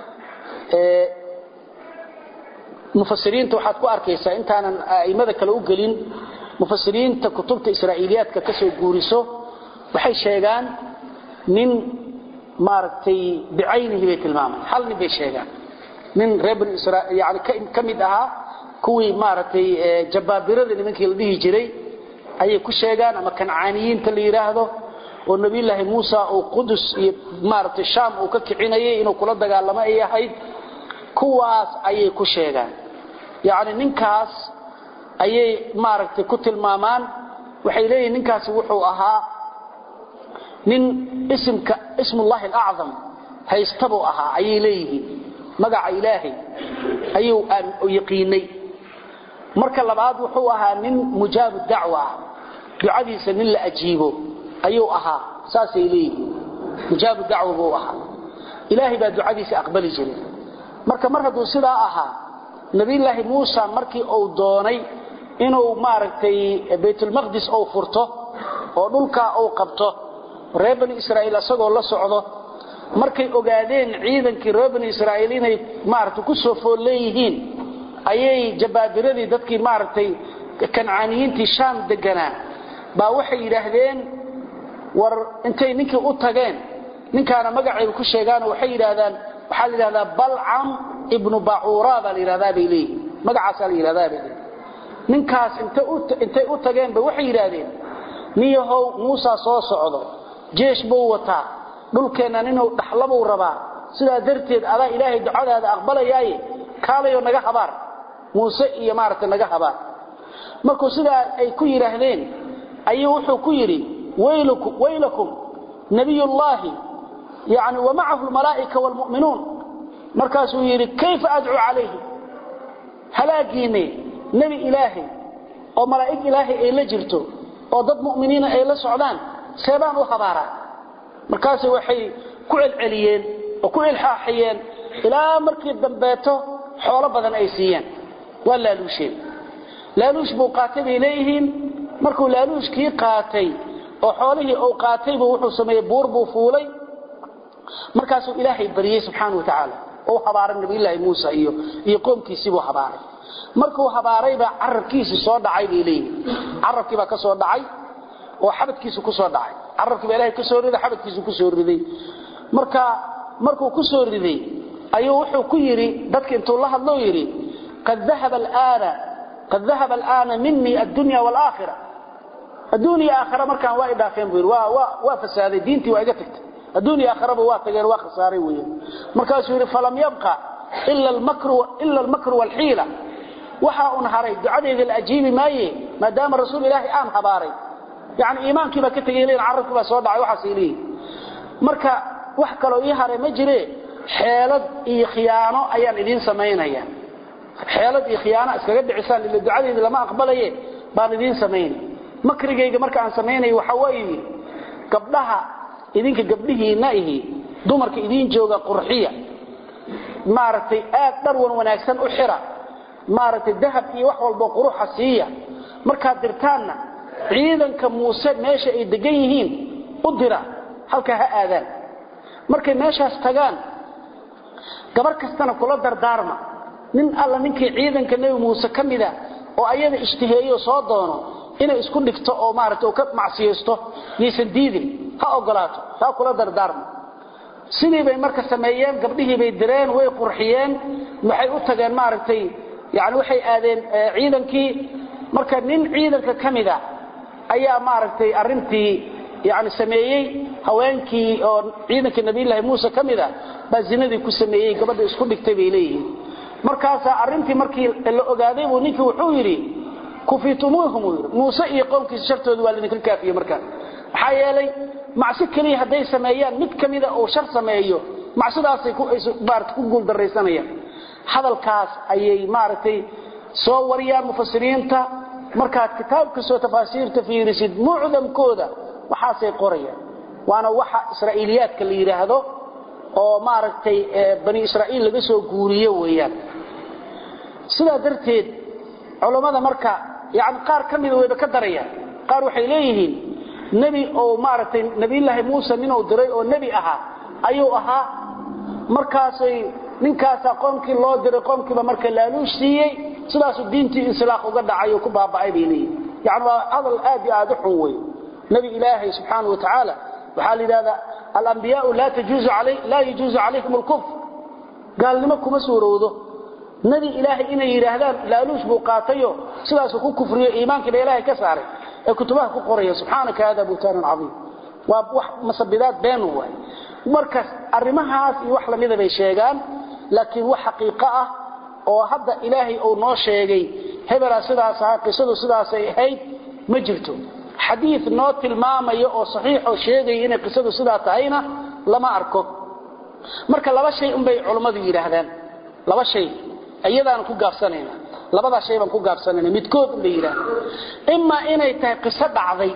mufasiriinta waxaad ku arkaysaa intaanan a'immada kale u gelin mufasiriinta kutubta israa'iiliyaadka ka soo guuriso waxay sheegaan nin maaragtay bicaynihi bay tilmaamaan hal nin bay sheegaan nin reer bani israa'iil yani ka mid ahaa kuwii maaragtay jabaabirada nimankii la dhihi jiray ayay ku sheegaan ama kancaaniyiinta la yidhaahdo oo nabiyulaahi muusa uu qudus iyo maaragtay shaam uu ka kicinayay inuu kula dagaalamo ay ahayd kuwaas ayay ku sheegaan yacni ninkaas ayay maaragtay ku tilmaamaan waxay leeyihin ninkaasi wuxuu ahaa nin isimka ismullahi alacdam haystabuu ahaa ayay leeyihiin magaca ilaahay ayuu aan yaqiinay marka labaad wuxuu ahaa nin mujaabu dacwa ah ducadiisa nin la ajiibo ayuu ahaa saasay leeyihiin mujaabu dacwa buu ahaa ilaahay baa ducadiisa aqbali jiray marka mar hadduu sidaa ahaa nabiyulaahi muusa markii uu doonay inuu maaragtay baytulmaqdis uu furto oo dhulkaa uu qabto reer bani israa'iil isagoo la socdo markay ogaadeen ciidankii reer bani israa'iil inay maaragtay ku soo fool leeyihiin ayay jabaabiradii dadkii maaragtay kancaaniyiintii shaam deganaa baa waxay yidhaahdeen war intay ninkii u tageen ninkaana magacayba ku sheegaanoo waxay yidhaahdaan waxaa la yidhahdaa balcam ibnu bacuura baa la yidhahdaa bay leeyihin magacaasaa la yidhahdaa bay leeyihin ninkaas intay u tageenba waxay yidhaahdeen niyahow muusa soo socdo jeesh buu wataa dhulkeennan inuu dhaxlabuu rabaa sidaa darteed adaa ilaahay ducadaada aqbalayaaye kaalayoo naga habaar muuse iyo maaragtay naga habaar markuu sidaa ay ku yidhaahdeen ayuu wuxuu ku yidhi waylakum nabiyullaahi yani wamacahu lmalaa'ika waalmu'minuun markaasuu yidhi kayfa adcuu calayhi halaagiinne nebi ilaahay oo malaa'ig ilaahay ay la jirto oo dad mu'miniina ay la socdaan seebaan u habaaraa markaase waxay ku celceliyeen oo ku ilxaaxiyeen ilaa markii dambeeto xoolo badan ay siiyeen waa laaluusheen laaluush buu qaatay bay leeyihiin markuu laaluushkii qaatay oo xoolihii uu qaataybu wuxuu sameeyey buur buu fuulay markaasuu ilaahay bariyey subxaana wa tacaala oo habaaray nabiyulaahi muusa iyo iyo qoomkiisiibuu habaaray markuu habaaraybaa carabkiisii soo dhacay bay leeyihiin carabkii baa ka soo dhacay oo xabadkiisu ku soo dhacay carabkii baa ilahay ka soo riday xabadkiisu ku soo riday marka markuu ku soo riday ayuu wuxuu ku yidhi dadka intuu la hadlou yidhi qad dahaba alaana qad dahaba alaana minii addunya waalaakhira adduuniya aakhira markaan waa idhaafeen buu yidhi waa waa waa fasaaday diintii waa iga tagtay adduuniya aakhiraba waa tageen waa khasaaray weeyaan markaasuu yidhi falam yabqa ila almakru ila almakru waalxiila waxa un haray ducadeyda la ajiibi maaye maadaama rasuul ilaahi aan habaaray yani iimaankii baa ka tegay leeyihin carabkii baa soo dhacay waxaasay leeyihin marka wax kaloo ii haray ma jire xeelad iyo khiyaano ayaan idiin samaynaya xeelad iyo khiyaano iskaga dhicisaan ila ducadeedii lama aqbalaye baan idiin samaynay makrigayga marka aan samaynayo waxa weeye gabdhaha idinka gabdhihiinna ihi dumarka idiin jooga qurxiya maaragtay aad dharwan wanaagsan u xira maaragtay dahab iyo wax walbo quruxa siiya markaad dirtaanna ciidanka muuse meesha ay degan yihiin u dira halkaa ha aadaan markay meeshaas tagaan gabar kastana kula dardaarma nin alla ninkii ciidanka nebi muuse ka mida oo ayada ishtiheeyo soo doono inay isku dhigto oo maaragtay ka macsiyaysto yaysan diidin ha ogolaato taa kula dardaarma sidii bay marka sameeyeen gabdhihii bay direen way qurxiyeen waxay u tageen maaragtay yani waxay aadeen ciidankii marka nin ciidanka ka mida ayaa maaragtay arintii yani sameeyey haweenkii oo ciidankii nabiyulaahi muuse ka mida baa zinadii ku sameeyey gabadha isku dhigtay bay leeyihiin markaasaa arintii markii la ogaaday buu ninkii wuxuu yidhi kufitumuuhum uu yidhi muuse iyo qoomkiisa shartooda waa laydinka kaafiye markaa maxaa yeelay macsi keliya hadday sameeyaan mid ka mida uu shar sameeyo macsidaasay maarata ku guuldaraysanayaan hadalkaas ayay maaragtay soo wariyaan mufasiriinta markaad kitaab kastoo tafaasiirta fiirisid mucdamkooda waxaasay qorayaan waana waxa israa'iiliyaadka la yidhaahdo oo maaragtay bani israa'iil laga soo guuriyo weeyaan sidaa darteed culammada marka yani qaar ka mida wayba ka darayaan qaar waxay leeyihiin nebi oo maaragtay nebiyullaahi muuse ninuu diray oo nebi ahaa ayuu ahaa markaasay ninkaasaa qoomkii loo diray qoomkiiba marka laaluush siiyey sidaasuu diintii insilaaq uga dhacay oo ku baaba'ay bay leeyihin yani waa hadal aad iyo aad u xun wey nebi ilaahay subxaana wa tacaala waxaa la yidhahdaa alambiyaau laa yajuuzu calayhim alkufr gaalnimo kuma suurowdo nebi ilaahay inay yidhaahdaan laaluush buu qaatayo sidaasuu ku kufriyo iimaankiiba ilaahay ka saaray ee kutubaha ku qoraya subxaanaka hada buhtaanan caiim waa wax masabidaad beenu waay markaas arrimahaas iyo wax lamida bay sheegaan laakiin wax xaqiiqo ah oo hadda ilaahay uu noo sheegay hebelaa sidaas ahaa qisadu sidaasay ahayd ma jirto xadiid noo tilmaamaya oo saxiixoo sheegaya inay qisadu sidaa tahayna lama arko marka laba shay unbay culummadu yidhaahdaan laba shay iyadaanu ku gaabsanayna labadaa shay baan ku gaabsanayna midkood unbay yidhahdaan imaa inay tahay qiso dhacday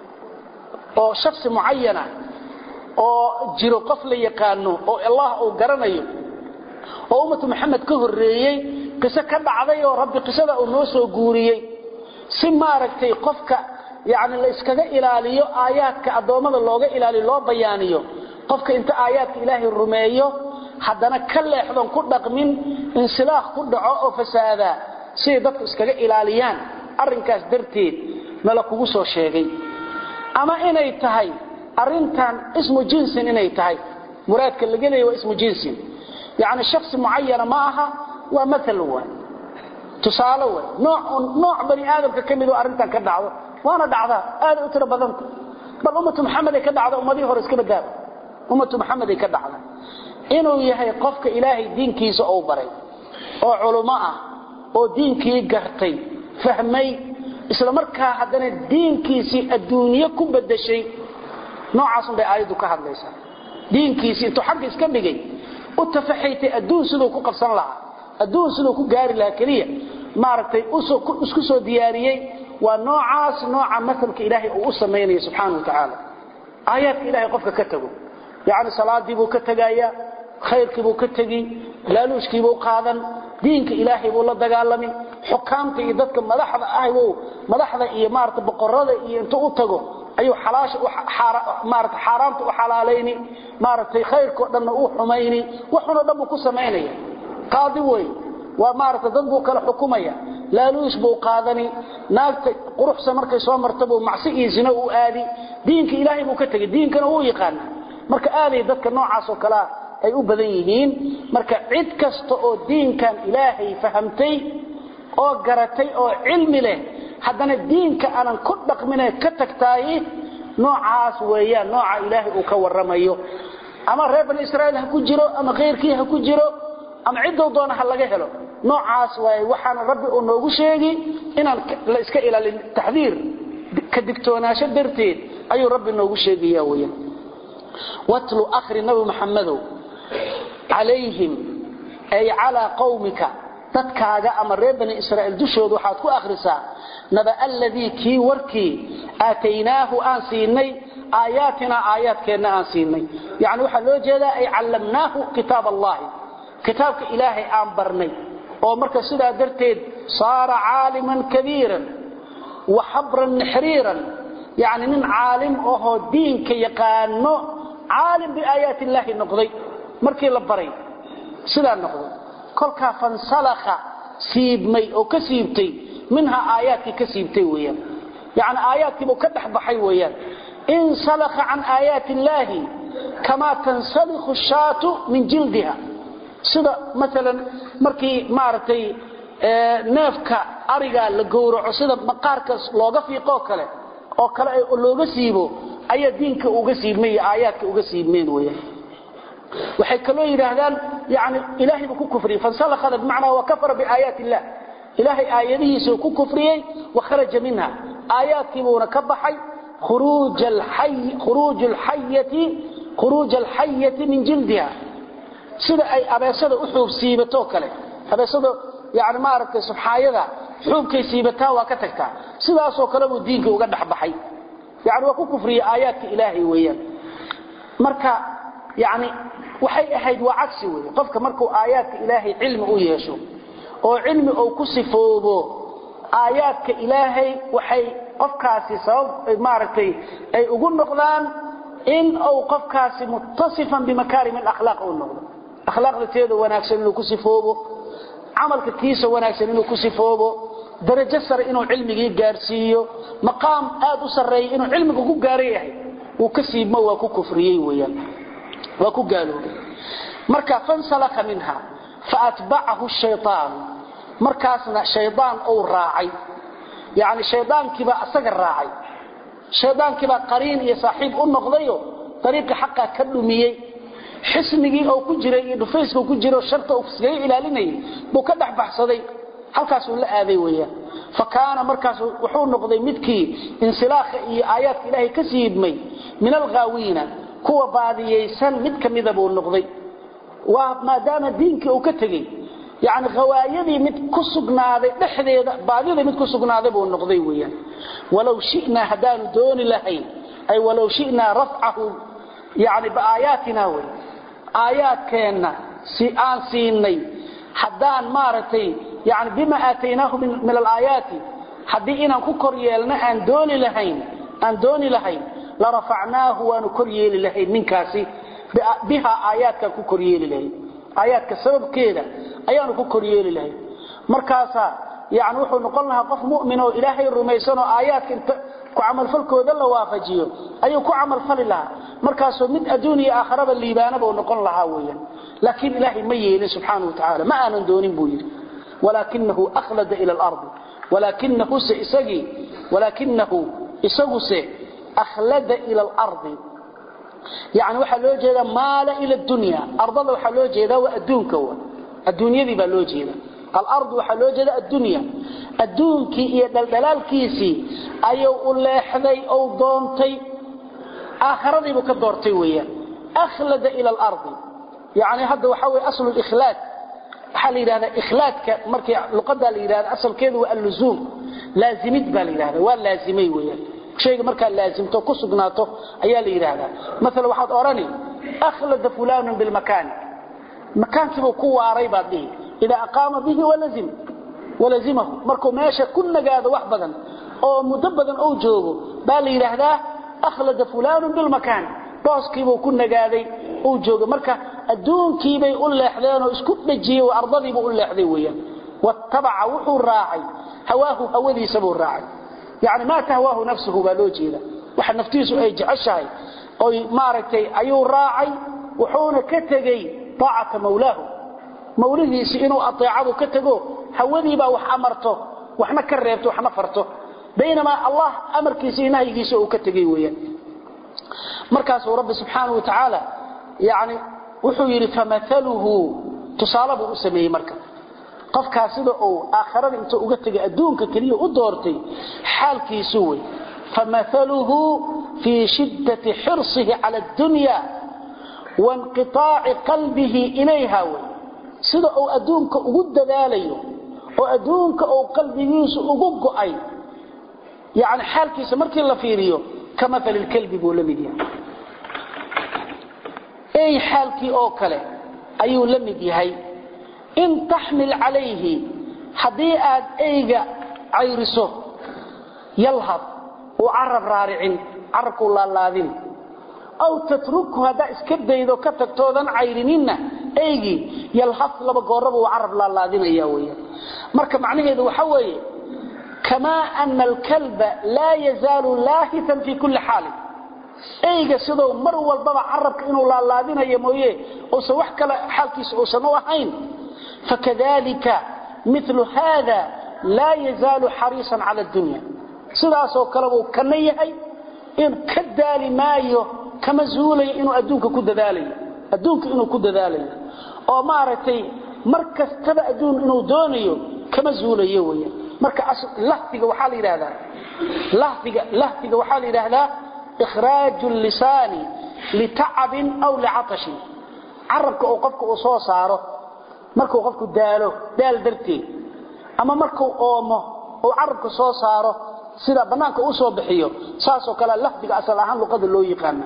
oo shaksi mucayana oo jiro qof la yaqaano oo allah uu garanayo oo ummatu maxamed ka horreeyey qiso ka dhacday oo rabbi qisada uu noo soo guuriyey si maaragtay qofka yani la iskaga ilaaliyo aayaadka addoommada looga ilaaliyo loo bayaaniyo qofka inta aayaadka ilaahay rumeeyo haddana ka leexdon ku dhaqmin insilaaq ku dhaco oo fasaadaa siday dadku iskaga ilaaliyaan arrinkaas darteed nala kugu soo sheegay ama inay tahay arintan ismu jinsin inay tahay muraadka laga leeya waa ismu jinsin yani shaksi mucayana ma aha waa maal waay tusaale way nooc bani aadamka ka mid oo arrintan ka dhacdo waana dhacdaa aada u tiro badanta bal ummatu maxameday ka dhacda ummadihii hore iska badaaba ummatu maxameday ka dhacda inuu yahay qofka ilaahay diinkiisa uu baray oo culummo ah oo diinkii gartay fahmay isla markaa haddana diinkiisii adduunye ku bedeshay noocaasun bay aayaddu ka hadlaysaa diinkiisi intuu xagga iska dhigay u tafaxaytay adduun siduu ku qabsan lahaa adduun siduu ku gaari lahaa keliya maaragtay isku soo diyaariyey waa noocaas nooca masalka ilaahay uu u samaynayo subxaana wa tacaala aayaadka ilahay qofka ka tago yacni salaadii buu ka tegaya khayrkii buu ka tegi laaluushkii buu qaadan diinka ilaahay buu la dagaalami xukaamta iyo dadka madaxda ah buu madaxda iyo maarata boqorada iyo intuu u tago ayuu xalaasha maarata xaaraamta u xalaalayni maaragtay khayrkao dhanna u xumayni waxunoo dhan buu ku samaynaya qaadi wey waa maarata dad buu kala xukumaya laaluush buu qaadani naagta quruxsa markay soo marta buu macsi iyo zino u aadi diinka ilaahay buu ka tegay diinkana wuu yaqaana marka aaday dadka noocaas oo kalea ay u badan yihiin marka cid kasta oo diinkan ilaahay fahamtay oo garatay oo cilmi leh haddana diinka aanan ku dhaqmine ka tagtaayi noocaas weeyaan nooca ilaahay uu ka warramayo ama reer bani israa'iil ha ku jiro ama khayrkii ha ku jiro ama ciddou doona ha laga helo noocaas waaye waxaana rabbi uu noogu sheegi inaan la iska ilaalin taxdiir ka digtoonaasho darteed ayuu rabbi noogu sheegaya weeyaan watlu akhri nabi maxamedow calayhim ay calaa qawmika dadkaaga ama reer bani israa'iil dushooda waxaad ku akhrisaa naba alladii kii warkii aataynaahu aan siinay aayaatinaa aayaadkeenna aan siinay yacni waxaa loo jeedaa ay callamnaahu kitaab allahi kitaabka ilaahay aan barnay oo marka sidaa darteed saara caaliman kabiiran wa xabran nixriiran yacni nin caalim ahoo diinka yaqaano caalim biaayaati illaahi noqday markii la baray sidaa noqday kolkaa fansalakha siibmay oo ka siibtay minhaa aayaadkii ka siibtay weeyaan yacni aayaadkiibuu ka dhex baxay weeyaan insalakha can aayaati illaahi kamaa tansalikhu shaatu min jildiha sida maalan markii maaragtay neefka arigaa la gowraco sida maqaarkaas looga fiiqoo kale oo kale looga siibo ayaa diinka uga siibmay iyo aayaadka uga siibmeen weeyaan waxay kaloo yidhaahdaan yani ilaahay buu ku kufriyey fansalakada bimacnaa wa kafara biaayaati illah ilaahay aayadihiisuu ku kufriyey wa kharaja minha aayaadkiibuuna ka baxay khuruuja alxayati min jildiha sida ay abeesada u xuub siibatoo kale abeesada yani maaragtay subxaayada xuubkay siibataa waa ka tagtaa sidaasoo kale buu diinka uga dhexbaxay yani waa ku kufriyey aayaadka ilaahay weeyaan marka yani waxay ahayd waa cagsi wey qofka markuu aayaadka ilaahay cilmi u yeesho oo cilmi uu ku sifoobo aayaadka ilaahay waxay qofkaasi sabab maaragtay ay ugu noqdaan in uu qofkaasi muttasifan bimakaarim alakhlaaq uu noqdo akhlaaqda teeda wanaagsan inuu ku sifoobo camalka kiisa wanaagsan inuu ku sifoobo darajo sare inuu cilmigii gaarsiiyo maqaam aad u sarreeya inuu cilmiga ku gaaran yahay uu ka siibmo waa ku kufriyey weeyaan waa ku gaaloobay marka fansalaka minha faatbacahu shaytaan markaasna shaydaan uu raacay yani shaydaankiibaa asaga raacay shaydaankiibaa qariin iyo saaxiib u noqdayo dariiqa xaqa ka dhumiyey xisnigii oo ku jiray iyo dhufayska ku jiro sharta uu iskaga ilaalinayay buu ka dhex baxsaday halkaasuu la aaday weeyaan fa kaana markaas wuxuu noqday midkii insilaakha iyo aayaadka ilaahay ka siibmay min alghaawiina kuwa baadiyaysan mid ka mida buu noqday waa maadaama diinkii uu ka tegey yani hawaayadii mid ku sugnaaday dhexdeeda baadidii mid ku sugnaaday buu noqday weeyaan walow shinaa haddaanu dooni lahayn ay walow shinaa rafcahu yani biaayaatina wey aayaadkeenna si aan siinay haddaan maaragtay yani bima aataynaahu min alaayaati haddii inaan ku kor yeelno aan dooni lahayn aan dooni lahayn la rafacnaahu waanu kor yeeli lahayn ninkaasi bihaa aayaadkaan ku kor yeeli lahayn aayaadka sababkeeda ayaanu ku kor yeeli lahayn markaasaa yani wuxuu noqon lahaa qof mu'min oo ilaahay rumaysan oo aayaadka inta ku camalfalkooda la waafajiyo ayuu ku camalfali lahaa markaasoo mid adduun iyo aakharaba liibaana buu noqon lahaa weeyaan laakiin ilaahay ma yeelin subxaana wa tacaala ma aanan doonin buu yidhi walaakinahu akhlada ila alardi walaakinahuse isagii walaakinahu isaguse akhlada ila alardi yani waxaa loo jeedaa maala ila dunya ardada waxaa loo jeedaa waa adduunka wa adduunyadii baa loo jeeda alardu waxaa loo jeeda addunya adduunkii iyo dhaldhalaalkiisii ayuu u leexday ou doontay aakhiradiibuu ka doortay weeyaan akhlada ila al-ardi yani hadda waxa way aslu al-ikhlad waxa la yiraahdaa ikhlaadka markii luqada la yiraahdo asalkeedu waa al-luzum laazimid baa la yiraahdaa waa laazimay weeyaan shayga marka laazimto ku sugnaato ayaa la yiraahdaa mesela waxaad orani akhlada fulan bil makan makaankiibu ku waaray baad dhihi ida aqama bihi walazim walazimahu markuu meesha ku nagaado wax badan oo muddo badan oo joogo baa la yiraahdaa akhlada fulan bil makan booskiibu ku nagaaday oo jooga marka adduunkiibay u leexdeen oo isku dhajiyay oo ardadiibu u leexday weeyaan wattabaca wuxuu raacay hawaahu hawadiisa buu raacay yani ma tahwaahu nafsuhu baa loo jeeda waxa naftiisu ay jeceshahay oo maaragtay ayuu raacay wuxuuna ka tegey taacata mawlaahu mawlidiisi inuu ateecadu ka tago hawadiibaa wax amarto waxna ka reebto waxna farto baynamaa allah amarkiisa iyo nahyigiisa uu ka tegey weeyaan markaasuu rabbi subxaanahu wa tacaala yani wuxuu yidhi famahaluhu tusaale buu u sameeyey marka qofkaas sida uu aakharada intuu uga tegay adduunka keliya u doortay xaalkiisu wey famahaluhu fii shiddati xirsihi cala addunya wainqiطaaci qalbihi ilayha wey sida uu adduunka ugu dadaalayo oo adduunka uu qalbigiisu ugu go'ay yani xaalkiisa markii la fiiriyo kamaali lkalbi buu la mid yahay ey xaalkii oo kale ayuu la mid yahay in taxmil calayhi haddii aad eyga cayriso yalhad uu carab raaricin carabkuu laalaadin aw tatrukhu haddaa iska daydo ka tagtoodan cayrininna eygii yalhad laba gooraba uu carab laalaadinaya weyaan marka macnaheedu waxa weeye kamaa ana alkalba laa yazaalu laahitan fii kulli xaalin eyga sidou mar walbaba carabka inuu laalaadinayo mooye uusan wax kale xaalkiisa uusan u ahayn fakadalika milu haada laa yazaalu xariisan cala dunya sidaasoo kale buu kana yahay in ka daali maayo kama zuulayo inuu adduunka ku dadaalayo adduunka inuu ku dadaalayo oo maaragtay mar kastaba adduun inuu doonayo kama zuulayo weya marka lahfiga waxaa la yidhahdaa lahfiga lahfiga waxaa la yidhaahdaa ikhraaju lisaani litacabin aw licatashin carabka uu qofka uu soo saaro markuu qofku daalo daal darteed ama markuu oomo uu carabka soo saaro sida bannaanka u soo bixiyo saasoo kale lahfiga asal ahaan luqada loo yaqaana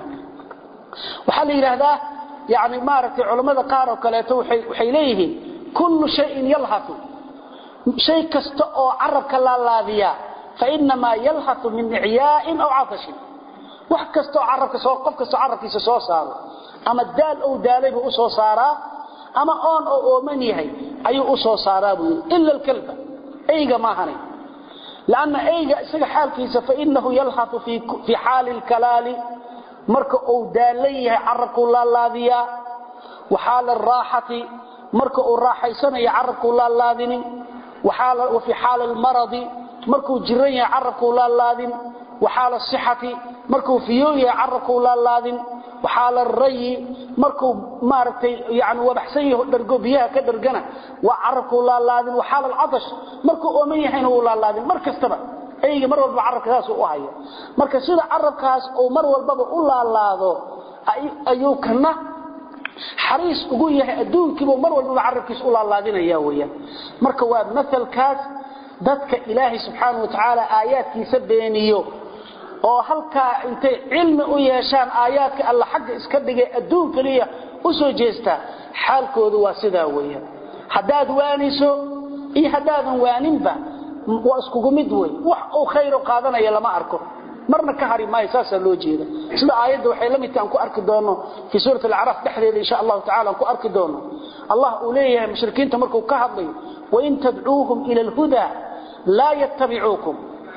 waxaa la yidhaahdaa yani maaragtay culammada qaar oo kaleeto waxay leeyihiin kullu shayin yalhatu shay kasta oo carabka laalaadiya fainamaa yalhatu min icyaa'in aw catashin wax kastoo carabka soo qof kastoo carabkiisa soo saaro ama daal ou daalay buu u soo saaraa ama oon oo ooman yahay ayuu u soo saaraa buu yidhi ila alkalba eyga maahanay lanna eyga isaga xaalkiisa fainahu yalhatu fii xaali lkalaali marka uu daalan yahay carabkuu laalaadiyaa wa xaala araaxati marka uu raaxaysanayo carabkuu laalaadinin wa fii xaali almaradi markuu jiran yahay carabkuu laalaadin wa xaala asixati markuu fiyow yahay carabkuu laalaadin wa xaala arayi markuu maaragtay yani wabaxsan yaho dhargo biyaha ka dhargana waa carabkuu laalaadin wa xaala alcatash markuu ooman yahayna wuu laalaadin mar kastaba eyga mar walba carabka saasuu u haya marka sida carabkaas uu mar walbaba u laalaado ayuu kana xariis ugu yahay adduunkiibuu mar walbaba carabkiisa u laalaadinaya weyaan marka waa maalkaas dadka ilaahay subxaanau watacaala aayaadkiisa beeniyo oo halkaa intay cilmi u yeeshaan aayaadka alla xagga iska dhigay adduun keliya u soo jeestaa xaalkoodu waa sidaa weyaan haddaad waaniso iyo haddaadan waaninba waa iskugu mid wey wax uu khayr qaadanaya lama arko marna ka hari maayo saasaa loo jeeda sida aayadda waxay la midka aan ku arki doono fii suurat alacraaf dhexdeeda insha allahu tacala aan ku arki doono allah uu leeyahay mushrikiinta markuu ka hadlayo wain tadcuuhum ila alhuda laa yattabicuukum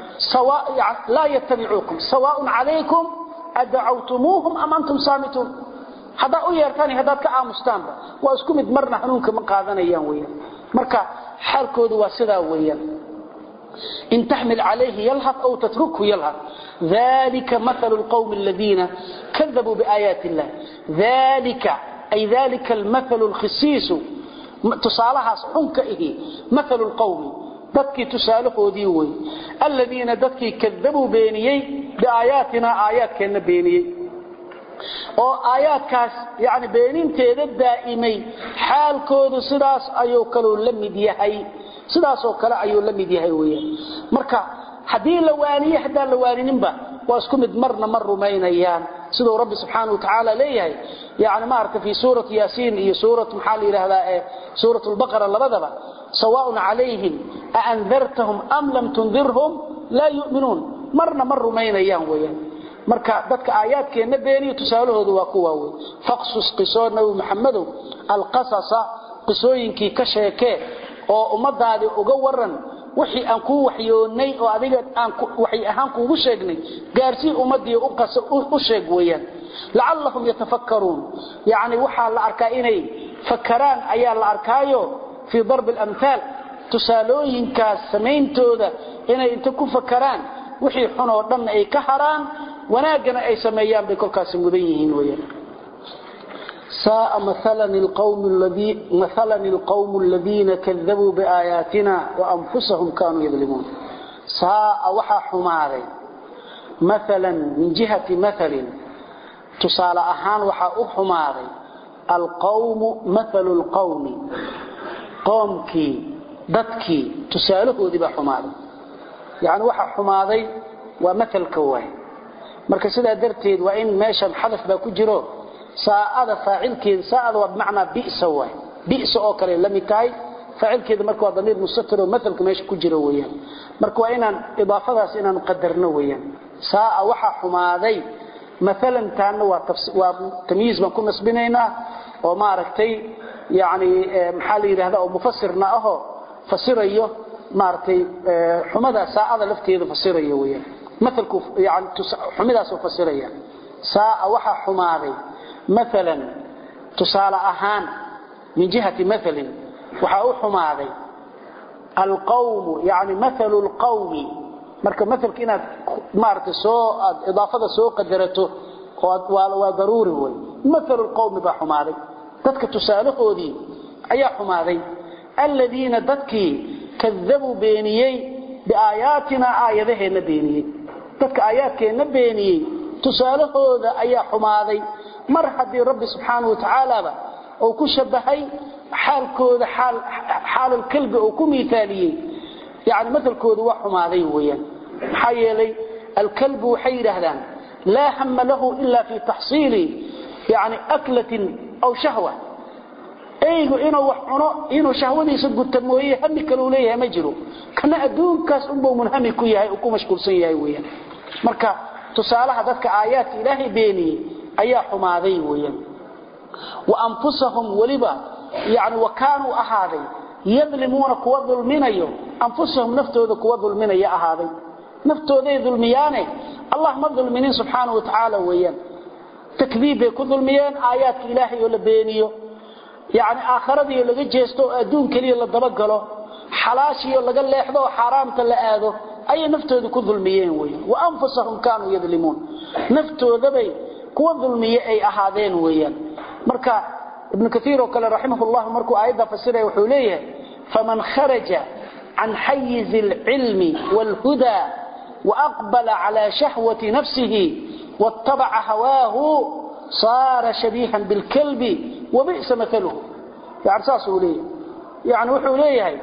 laa yattabicuukum sawaaءun calaykum adacawtumuuhum am antum saamituun haddaad u yeertaan haddaad ka aamustaanba waa isku mid marna hanuunka ma qaadanayaan weyaan marka xaalkoodu waa sidaa weeyaan in taxmil calayhi yalhad aw tatrukhu yalhad dalika maalu lqowmi aladiina kadabuu biaayaati illah dalika ay dalika almathalu lkhisiisu tusaalahaas xunka ihi maalu lqowmi dadkii tusaalahoodii wey aladiina dadkii kadabuu beeniyey biaayaatina aayaadkeenna beeniyey oo aayaadkaas yani beeninteeda daa'imay xaalkoodu sidaas ayuu kaluu la mid yahay sidaasoo kale ayuu la mid yahay weyaan marka haddii la waaniye haddaan la waanininba waa isku mid marna ma rumaynayaan siduu rabbi subxaana wa tacaala leeyahay yani maarata fii suurati yaasiin iyo suurat maxaa la yidhaahdaa ee suurat lbaqara labadaba sawaaun calayhim aandartahum am lam tundirhum laa yu'minuun marna ma rumaynayaan weyaan marka dadka aayaadkeenna beeniyo tusaalahoodu waa kuwa wey faqsus qisoo nabi maxamedow alqasasa qisooyinkii ka sheekee oo ummadaadii uga waran wixii aan kuu waxyoonnay oo adiga aan waxay ahaan kuugu sheegnay gaarsii ummadii u sheeg weeyaan lacallahum yatafakkaruun yacni waxaa la arkaa inay fakaraan ayaa la arkaayo fii darbi alamhaal tusaalooyinkaas samayntooda inay inta ku fakaraan wixii xun oo dhan ay ka haraan wanaaggana ay sameeyaan bay kolkaasi mudan yihiin weyaan ساء مثلا القوم, الذي مثلا القوم الذين كذبوا بآياتنا وأنفسهم كانوا يظلمون ساء وحا حماري مثلا من جهة مثل تصال أهان وحا أحماري القوم مثل القوم قومكي dadkii tusaalahoodii baa xumaaday yani waxa xumaaday waa maalka waay marka sidaa darteed waa in meeshan xadaf baa ku jiro saa'ada faacilkeeda saa'ada waa bimacnaa bi'sa waay bi'sa oo kale la mid tahay faacilkeeda marka waa damiir mustatir oo maalka meesha ku jiro weeyaan marka waa inaan idaafadaas inaan qadarno weeyaan saa'a waxa xumaaday maalan taana waa waa tamyiiz baan ku nasbinaynaa oo maaragtay yani maxaa la yidhahda oo mufasirna ahoo fasirayo maaragtay xumada saacada lafteeda fasirayo weeyaan maalku yani xumidaasoo fasiraya saa'a waxaa xumaaday maalan tusaale ahaan min jihati maalin waxaa u xumaaday alqawmu yani maalu lqawmi marka maalka inaad maaragtay soo aad idaafada soo qadarato waa daruuri wey maalu lqawmi baa xumaaday dadka tusaalahoodii ayaa xumaaday aladiina dadkii kadabuu beeniyey biaayaatina aayadaheenna beeniyey dadka aayaadkeenna beeniyey tusaalahooda ayaa xumaaday mar haddii rabbi subxaana wa tacaalaba uu ku shabahay xaalkooda xaalalkalbi uu ku miaaliyey yani maalkooda waa xumaaday weyaan maxaa yeelay alkalbu waxay yidhaahdaan laa hama lahu ila fi taxsiili yani aklatin aw shahwa eygu inuu wax cuno inuu shahwadiisa guta mooye hami kaleu leeyahay ma jiro kana adduunkaas unbuu munhami ku yahay ku mashquulsan yahay weyaan marka tusaalaha dadka aayaadka ilaahay beeniyey ayaa xumaaday weyaan wa anfusahum weliba yani wa kaanuu ahaaday yadlimuuna kuwa dulminayo anfusahum naftooda kuwa dulminaya ahaaday naftooday dulmiyaane allah ma dulminin subxaana wa tacaala weeyaan takdiib bay ku dulmiyeen aayaadka ilaahay oo la beeniyo yani aakharadiio laga jeesto oo adduun keliya la dabagalo xalaashiio laga leexdo oo xaaraamta la aado ayay naftooda ku dulmiyeen weyan wa anfusahum kaanuu yadlimuun naftoodabay kuwa dulmiye ay ahaadeen weeyaan marka ibnu kaiir oo kale raximahullah markuu aayadda fasiraya wuxuu leeyahay faman kharaja can xayizi alcilmi wاlhuda waaqbala cala shahwati nafsihi waاtabaca hawaahu saara shabiihan bilkalbi wabi'sa maaluhu yani saasuu leeyahay yani wuxuu leeyahay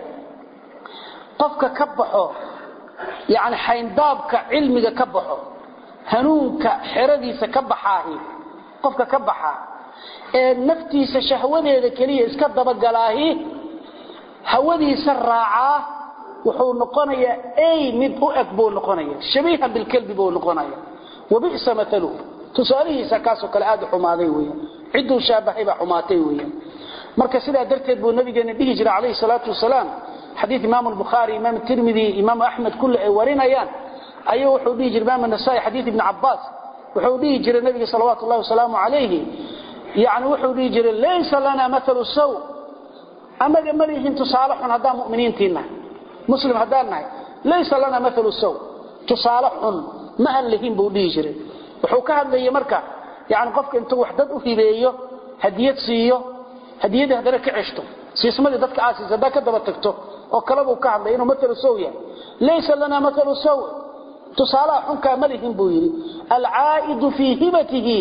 qofka ka baxo yani xayndaabka cilmiga ka baxo hanuunka xeradiisa ka baxaahi qofka ka baxa ee naftiisa shahwadeeda keliya iska dabagalaahi hawadiisa raacaa wuxuu noqonayaa ay mid u eg buu noqonaya shabiihan bilkalbi buu noqonaya wabi'sa maaluhu tusaalihiisa kaasoo kale aad u xumaaday weyan cidduu shaabahay baa xumaatay weyan marka sidaa darteed buu nabigeena dhihi jiray calayhi salaatu wasalaam xadiid imaam albukhaari imaam tirmidi imaam axmed kulle ay warinayaan ayuu wuxuu dhihi jiray imaam nasaai xadiid ibni cabbaas wuxuu dhihi jiray nabiga salawaatu llahi wasalaamu calayhi yani wuxuu dhihi jiray laysa lana maalu saw annaga ma lihin tusaale xun haddaan muminiintiinahay muslim haddaan nahay laysa lana maalu saw tusaale xun ma aan lihin buu dhihi jiray wuxuu ka hadlayay marka yani qofka intuu wax dad u hibeeyo hadiyad siiyo hadiyadii haddana ka ceshto siismadii dadka aasiis haddaa ka daba tagto oo kalebuu ka hadlay inuu maalu saw yahay laysa lana maalu saw tusaalaha xunkaa ma lihin buu yidhi alcaa'idu fii hibatihi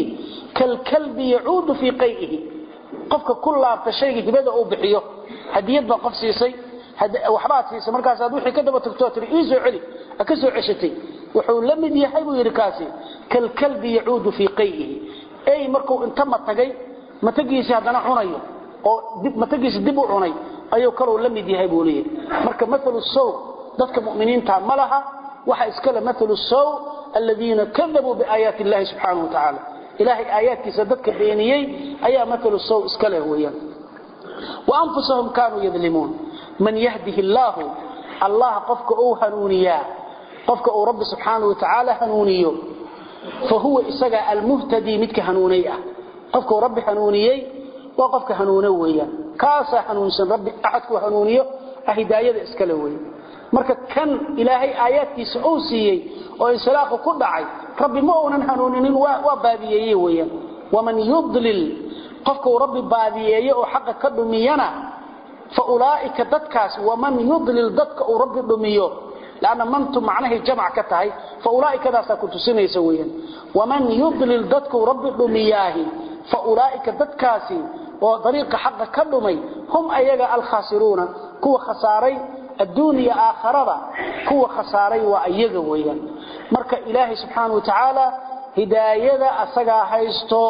kalkalbi yacuudu fii qay'ihi qofka ku laabta shayga hibada uu bixiyo hadiyad baa qof siisay waxbaad siisay markaasaad wixii ka daba tagtoo tiri ii soo celi ha ka soo ceshatay wuxuu la mid yahay buu yidhi kaasi kalkalbi yacuudu fii qay'ihi ey markuu inta matagay matagiisii haddana cunayo oo matagiisi dib u cunay ayuu kaluu la mid yahay buu leeyahay marka maalu sow dadka mu'miniinta ma laha waxa iskale maalu sow aladiina kadabuu biaayaati illahi subxaanahu wa tacaala ilaahay aayaadkiisa dadka beeniyey ayaa maalu sow iska leh weeyaan wa anfusahum kaanuu yadlimuun man yahdihi illaahu allah qofka uu hanuuniyaa qofka uu rabbi subxaanahu wa tacaala hanuuniyo fa huwa isaga almuhtadii midka hanuunay ah qofka uu rabbi hanuuniyey waa qofka hanuuno weeyaan kaasaa hanuunsan rabbi axadkuu hanuuniyo hidaayada iskale weeye marka kan ilaahay aayaadkiisa uu siiyey oo insilaaqu ku dhacay rabbi ma uunan hanuuninin waa baadiyeeye weeyaan waman yudlil qofka uu rabbi baadiyeeyo oo xaqa ka dhumiyana fa ulaa'ika dadkaas waman yudlil dadka uu rabbi dhumiyo lanna mantu macnahay jamc ka tahay fa ulaa'ikadaasaa ku tusinaysa weeyaan waman yudlil dadka uu rabbi dhumiyaahi fa ulaa'ika dadkaasi oo dariiqa xaqa ka dhumay hum ayaga alkhaasiruuna kuwa khasaaray adduuniya aakharada kuwa khasaaray waa iyaga weeyaan marka ilaahay subxaana wa tacaala hidaayada asagaa haysto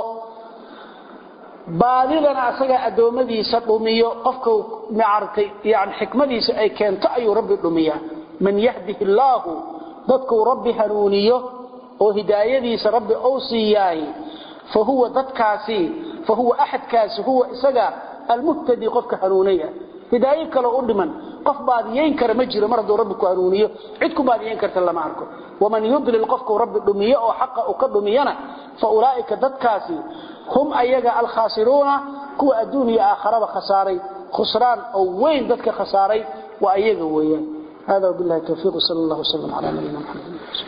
baadidana asagaa addoommadiisa dhumiyo qofka maaragtay yani xikmadiisa ay keento ayuu rabbi dhumiyaa man yahdihi illaahu dadkuu rabbi hanuuniyo oo hidaayadiisa rabbi ou siiyaahi fa huwa dadkaasi fa huwa axadkaasi huwa isaga almuhtadi qofka hanuunay ah hidaayo kaloo u dhiman qof baadiyayn kara ma jiro mar hadduu rabbi ku hanuuniyo cid ku baadiyayn karta lama arko waman yudlil qofkuu rabbi dhumiyo oo xaqa uu ka dhumiyana fa ulaa'ika dadkaasi hum ayaga alkhaasiruuna kuwa adduun iyo aakharaba khasaaray khusraan oo weyn dadka khasaaray waa iyaga weeyaan hada wabillahi tawfiiq sal allah wasalam calaa nabiyina maxamed